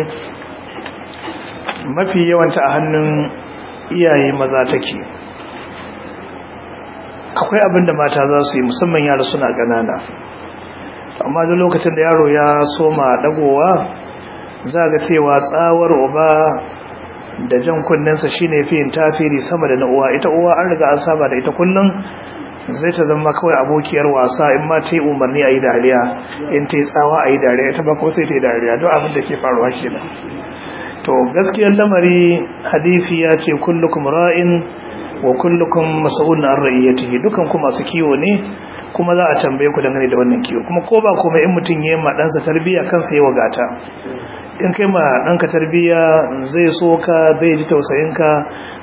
mafi yawanta a hannun iyaye maza take akwai abin da mata za su yi musamman yara suna ƙanana amma da lokacin da yaro ya soma dagowa za ga cewa tsawar uba da jan kunninsa shine fi yin tafiri sama da na uwa ita uwa an riga an saba da ita kullum zai ta zama kawai abokiyar wasa in ma ta yi umarni a yi dariya in ta yi tsawa a yi dariya ita ba ko sai ta yi dariya don abin da ke faruwa kenan to gaskiyar lamari hadisi ya ce kullukum ra'in wa kullukum mas'ulun an ra'iyatihi dukan ku masu kiwo ne kuma za a tambaye ku dangane da wannan kiwo kuma ko ba komai in mutun yayin ma ɗansa tarbiyya kansa yayi wagata in kai ma ɗanka tarbiyya zai so ka zai ji tausayin ka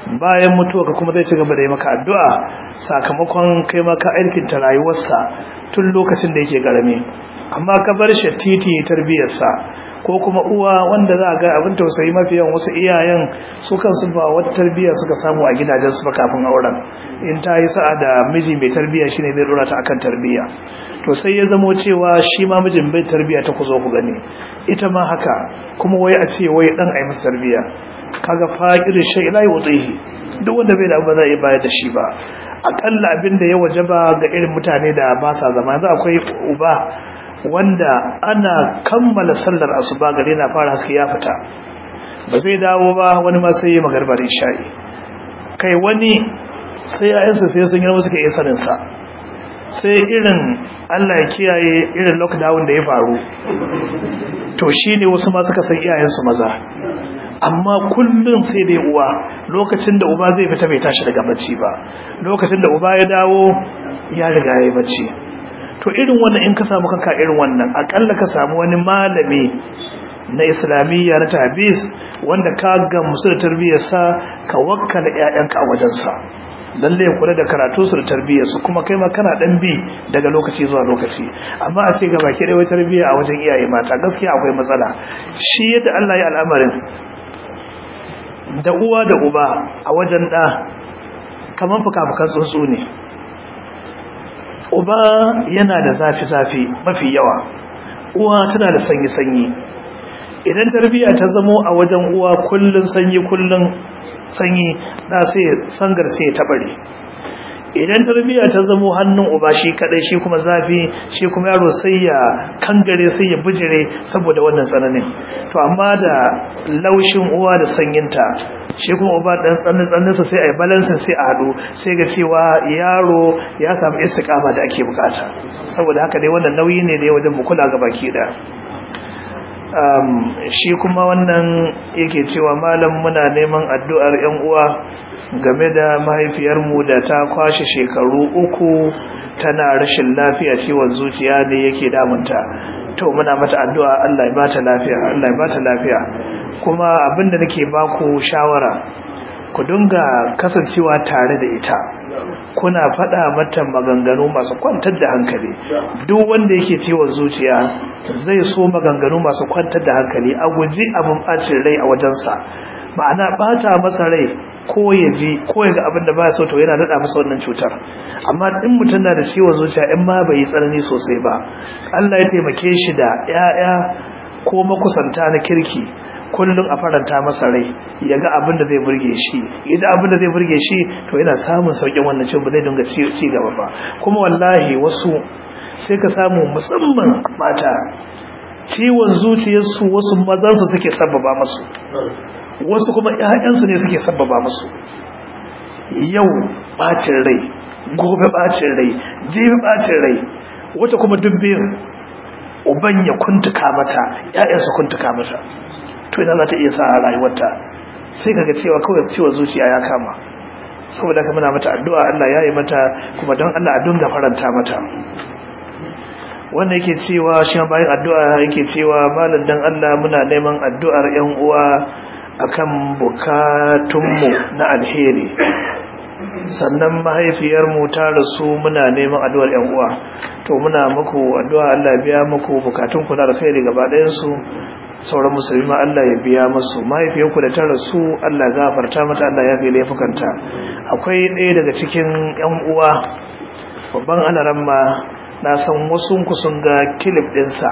bayan mutuwa ka kuma zai ci gaba da yi maka addu'a sakamakon kai maka aikin ta rayuwarsa tun lokacin da yake garame amma ka bar shi titi tarbiyarsa ko kuma uwa wanda za a ga abin tausayi mafi yawan wasu iyayen su kansu ba wata tarbiyya suka samu a gidajensu ba kafin auren in ta yi sa'a da miji mai tarbiyya shine zai dora ta akan tarbiyya to sai ya zamo cewa shi ma mijin bai tarbiyya ta ku zo ku gani ita ma haka kuma wai a ce wai dan ai masa tarbiyya kaga faqirin shay la yutihi duk wanda bai da abu za a bayar da shi ba akalla abin da ya wajaba ga irin mutane da ba sa zama yanzu akwai uba wanda ana kammala sallar asuba gare na fara haske ya fita ba zai dawo ba wani ma sai ya magarbar isha'i kai wani sai ayansa sai sun yi suka iya saninsa sai irin Allah ya kiyaye irin lockdown da ya faru to shi ne wasu ma suka san iyayensu maza amma kullum sai dai uwa lokacin da uba zai fita bai tashi daga bacci ba lokacin da uba ya dawo ya riga ya yi bacci to irin wannan in ka samu kanka irin wannan akalla ka samu wani malami na islamiyya na tabis wanda ka gamsu da tarbiyyarsa ka wakkala ƴaƴanka a wajensa lalle ya kula da karatu su da tarbiyyarsu kuma kai ma kana dan bi daga lokaci zuwa lokaci amma a ce ga baki da wai tarbiyya a wajen iyaye mata gaskiya akwai matsala shi yadda Allah ya al'amarin da uwa da uba a wajen da kaman fuka-fukan tsuntsu ne uba yana da zafi-zafi mafi yawa uwa tana da sanyi-sanyi idan tarbiyya ta zamo a wajen uwa kullun sanyi kullun sanyi da sai sangar sai ya tabare idan tarbiyya ta zamo hannun uba shi kadai shi kuma zafi shi kuma yaro sai ya kangare sai ya bijire saboda wannan tsananin to amma da laushin uwa da sanyinta shi kuma uba dan tsanin tsaninsa sai ai balance sai a hadu sai ga cewa yaro ya samu istiqama da ake bukata saboda haka dai wannan nauyi ne da wajen mu kula ga baki da um, shi kuma wannan yake cewa malam muna neman addu'ar yan uwa game da mahaifiyarmu da ta kwashe shekaru uku tana rashin lafiya ciwon zuciya ne yake damunta to muna mata addu'a Allah ya bata lafiya Allah ya bata lafiya kuma abinda nake baku shawara ku dinga kasancewa tare da ita kuna faɗa mata maganganu masu kwantar da hankali duk wanda yake ciwon zuciya zai so maganganu masu kwantar da hankali a guji abin bacin rai a wajensa ma'ana bata masa rai ko ya ji ko ya ga abin da ba so to yana daɗa masa wannan cutar amma in mutum na da ciwon zuciya in ma bai yi tsanani sosai ba Allah ya taimake shi da 'ya'ya ko makusanta na kirki kullum a faranta masa rai ya ga abin da zai burge shi idan abin da zai burge shi to yana samun sauƙin wannan cin ba zai dinga ci gaba ba kuma wallahi wasu sai ka samu musamman mata ciwon zuciyarsu wasu mazansu suke sababa masu wasu kuma ƴaƴansu ne suke sababa musu yau bacin rai gobe bacin rai jibi bacin rai wata kuma dubbin uban ya kuntuka mata ƴaƴansu kuntuka mata to ina za ta iya sa a rayuwarta sai kaga cewa kawai ciwon zuciya ya kama saboda ka muna mata addu'a Allah ya yi mata kuma don Allah a dunga faranta mata wanda yake cewa shi bayan addu'a yake cewa malam dan Allah muna neman addu'ar ƴan uwa akan bukatunmu na alheri sannan mahaifiyarmu ta rasu muna neman addu'ar ƴan uwa to muna muku addu'a Allah ya biya muku bukatunku na alheri gaba ɗayan su sauran musulmi ma Allah ya biya musu mahaifiyarku da ta rasu Allah gafarta mata Allah ya fi laifukanta akwai ɗaya daga cikin ƴan uwa babban alaramma na san wasu sun ga kilif ɗinsa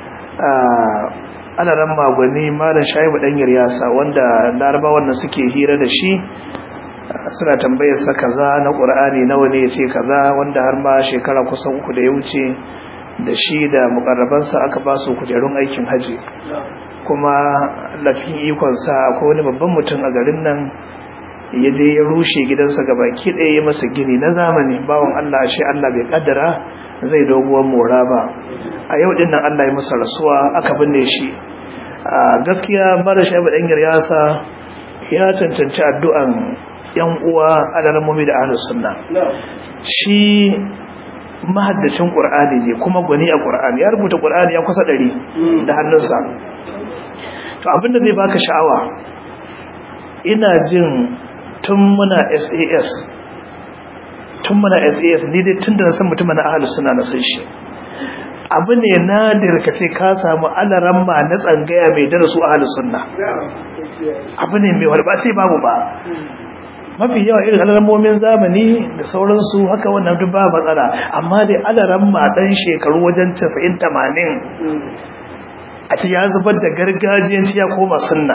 ana ran magwani malam shaibu dan yaryasa wanda laraba wannan suke hira da shi suna tambayar sa kaza na qur'ani nawa ne yace kaza wanda har ma shekara kusan uku da ya wuce da shi da mukarrabansa aka ba su kujerun aikin haji kuma Allah cikin ikon sa akwai wani babban mutum a garin nan ya je ya rushe gidansa gabaki ɗaya ya masa gini na zamani bawon Allah shi Allah bai kaddara zai doguwar mora ba a yau din nan Allah ya masa rasuwa aka binne shi a gaskiya mara shaibu dan yaryasa ya cancanci addu'an yan uwa alarmomi da ahlus sunna shi mahaddacin qur'ani ne kuma gwani a qur'ani ya rubuta qur'ani ya kusa ɗari da hannunsa to abinda zai baka sha'awa ina jin tun muna SAS tun muna SAS ni dai tun da na san mutum na ahalus suna na san shi abu ne nadir ka ce ka samu alaran ma na tsangaya mai darasu ahalus sunna abu ne mai wani ba sai babu ba mafi yawa irin alarmomin zamani da sauransu haka wannan duk ba matsala amma dai alaran ma dan shekaru wajen 90 80 a ce ya zubar da gargajiyanci ya koma sunna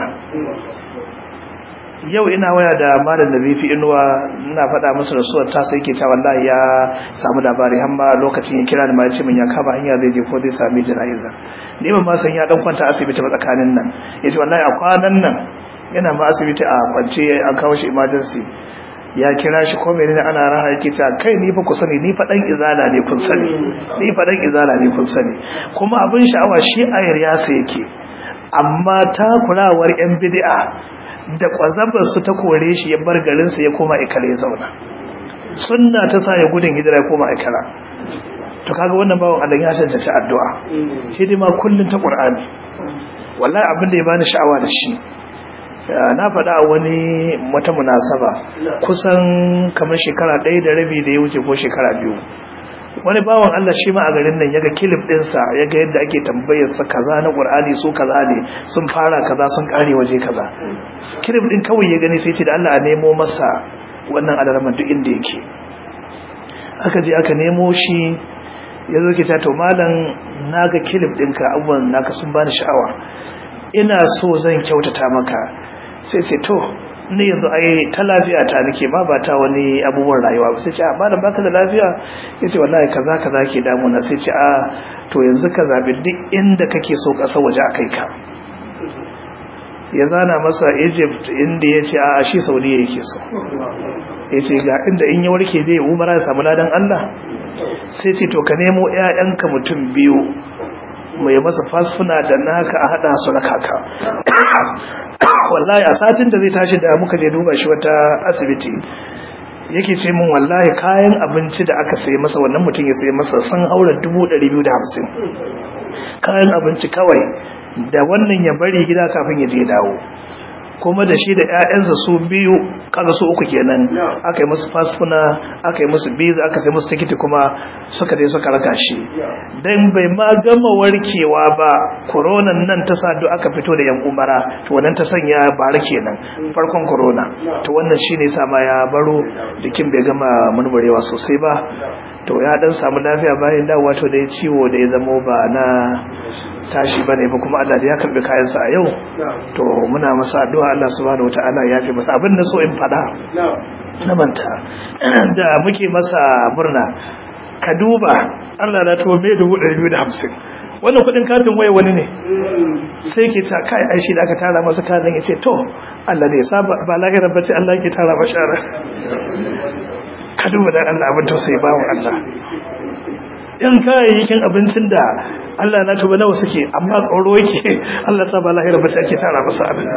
yau ina waya da malam da bifi inuwa ina faɗa musu da suwar ta sai ke ta wallahi ya samu labari amma lokacin ya kira da ma ce min ya kama hanya zai je ko zai sami jana'iza ni ba ma san ya dan kwanta asibiti ba tsakanin nan yace wallahi a kwanan nan yana ma asibiti a kwance an kawo shi emergency ya kira shi ko menene ana raha yake ta kai ni fa ku sani ni fa dan izala ne kun sani ni fa dan izala ne kun sani kuma abin sha'awa shi ayar ya sa yake amma takurawar yan bid'a da kwazabar su ta kore shi ya bar garin sa ya koma ikare ya zauna sunna ta sa ya gudun hijira ya koma ikara to kaga wannan bawon Allah ya cancanci addu'a shi dai ma kullun ta Qur'ani wallahi abin da ya bani sha'awa da shi na faɗa a wani wata munasaba kusan kamar shekara ɗaya da rabi da ya wuce ko shekara biyu wani bawan Allah shi ma a garin nan yaga kilif ɗinsa yaga yadda ake tambayar sa kaza na Qur'ani su kaza ne sun fara kaza sun kare waje kaza kilif ɗin kawai ya gani sai ce da Allah a nemo masa wannan alarman duk inda yake aka je aka nemo shi ya zo ke ta to malam naga kilif ɗinka abubuwan naka sun bani sha'awa ina so zan kyautata maka sai ce to ni yanzu ai ta lafiya ta nake ma ba ta wani abubuwan rayuwa ba sai ce a malam baka da lafiya yace wallahi kaza kaza ke damuna sai ce a to yanzu ka zabi duk inda kake so kasar waje akai ka ya zana masa Egypt inda yace a shi Saudiya yake so yace ga inda in ya warke zai umara ya samu ladan Allah sai ce to ka nemo ƴaƴanka mutum biyu mai masa fasfuna da naka a hada su na kaka wallahi a satin da zai tashi da muka je duba shi wata asibiti yake ce min wallahi kayan abinci da aka sayi masa wannan mutum ya sayi masa sun haura 250 kayan abinci kawai da wannan ya bari gida kafin ya je dawo kuma da shi da 'ya'yansa su biyu kaga su uku kenan aka yi musu fasfuna aka yi musu biza aka sai musu tikiti kuma suka dai suka raka shi dan bai ma gama warkewa ba koronan nan ta sa duk aka fito da yan umara to wannan ta sanya bara kenan farkon corona to wannan shine sa ma ya baro jikin bai gama murmurewa sosai ba to ya dan samu lafiya bayan dawowa to da ya ciwo da ya zamo ba na tashi bane ba kuma Allah da ya karbi kayansa a yau to muna masa addu'a Allah subhanahu wataala ya fi masa abin da so in fada na manta da muke masa murna ka duba Allah na to me 250 wannan kudin katin waya wani ne sai ke ta kai aishi da aka tara masa kanin ya ce to Allah ne saba ba lahirar bace Allah ke tara mashara ka duba da Allah abin tausayi bawo Allah yan kayayyakin abincin da Allah na tuba nawa suke amma tsoro yake Allah ta ba lahira ba ake tara masa abin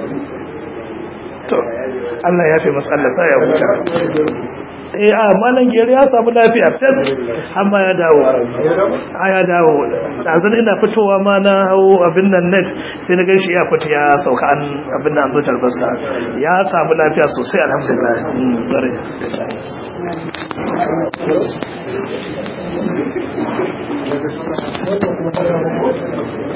to Allah ya fi masa Allah sa ya huta eh a malan gere ya samu lafiya fes amma ya dawo a ya dawo dazan ina fitowa ma na hawo abin nan net sai na gaishe ya fita ya sauka an abin nan zo tarbarsa ya samu lafiya sosai alhamdulillah bare Thank you.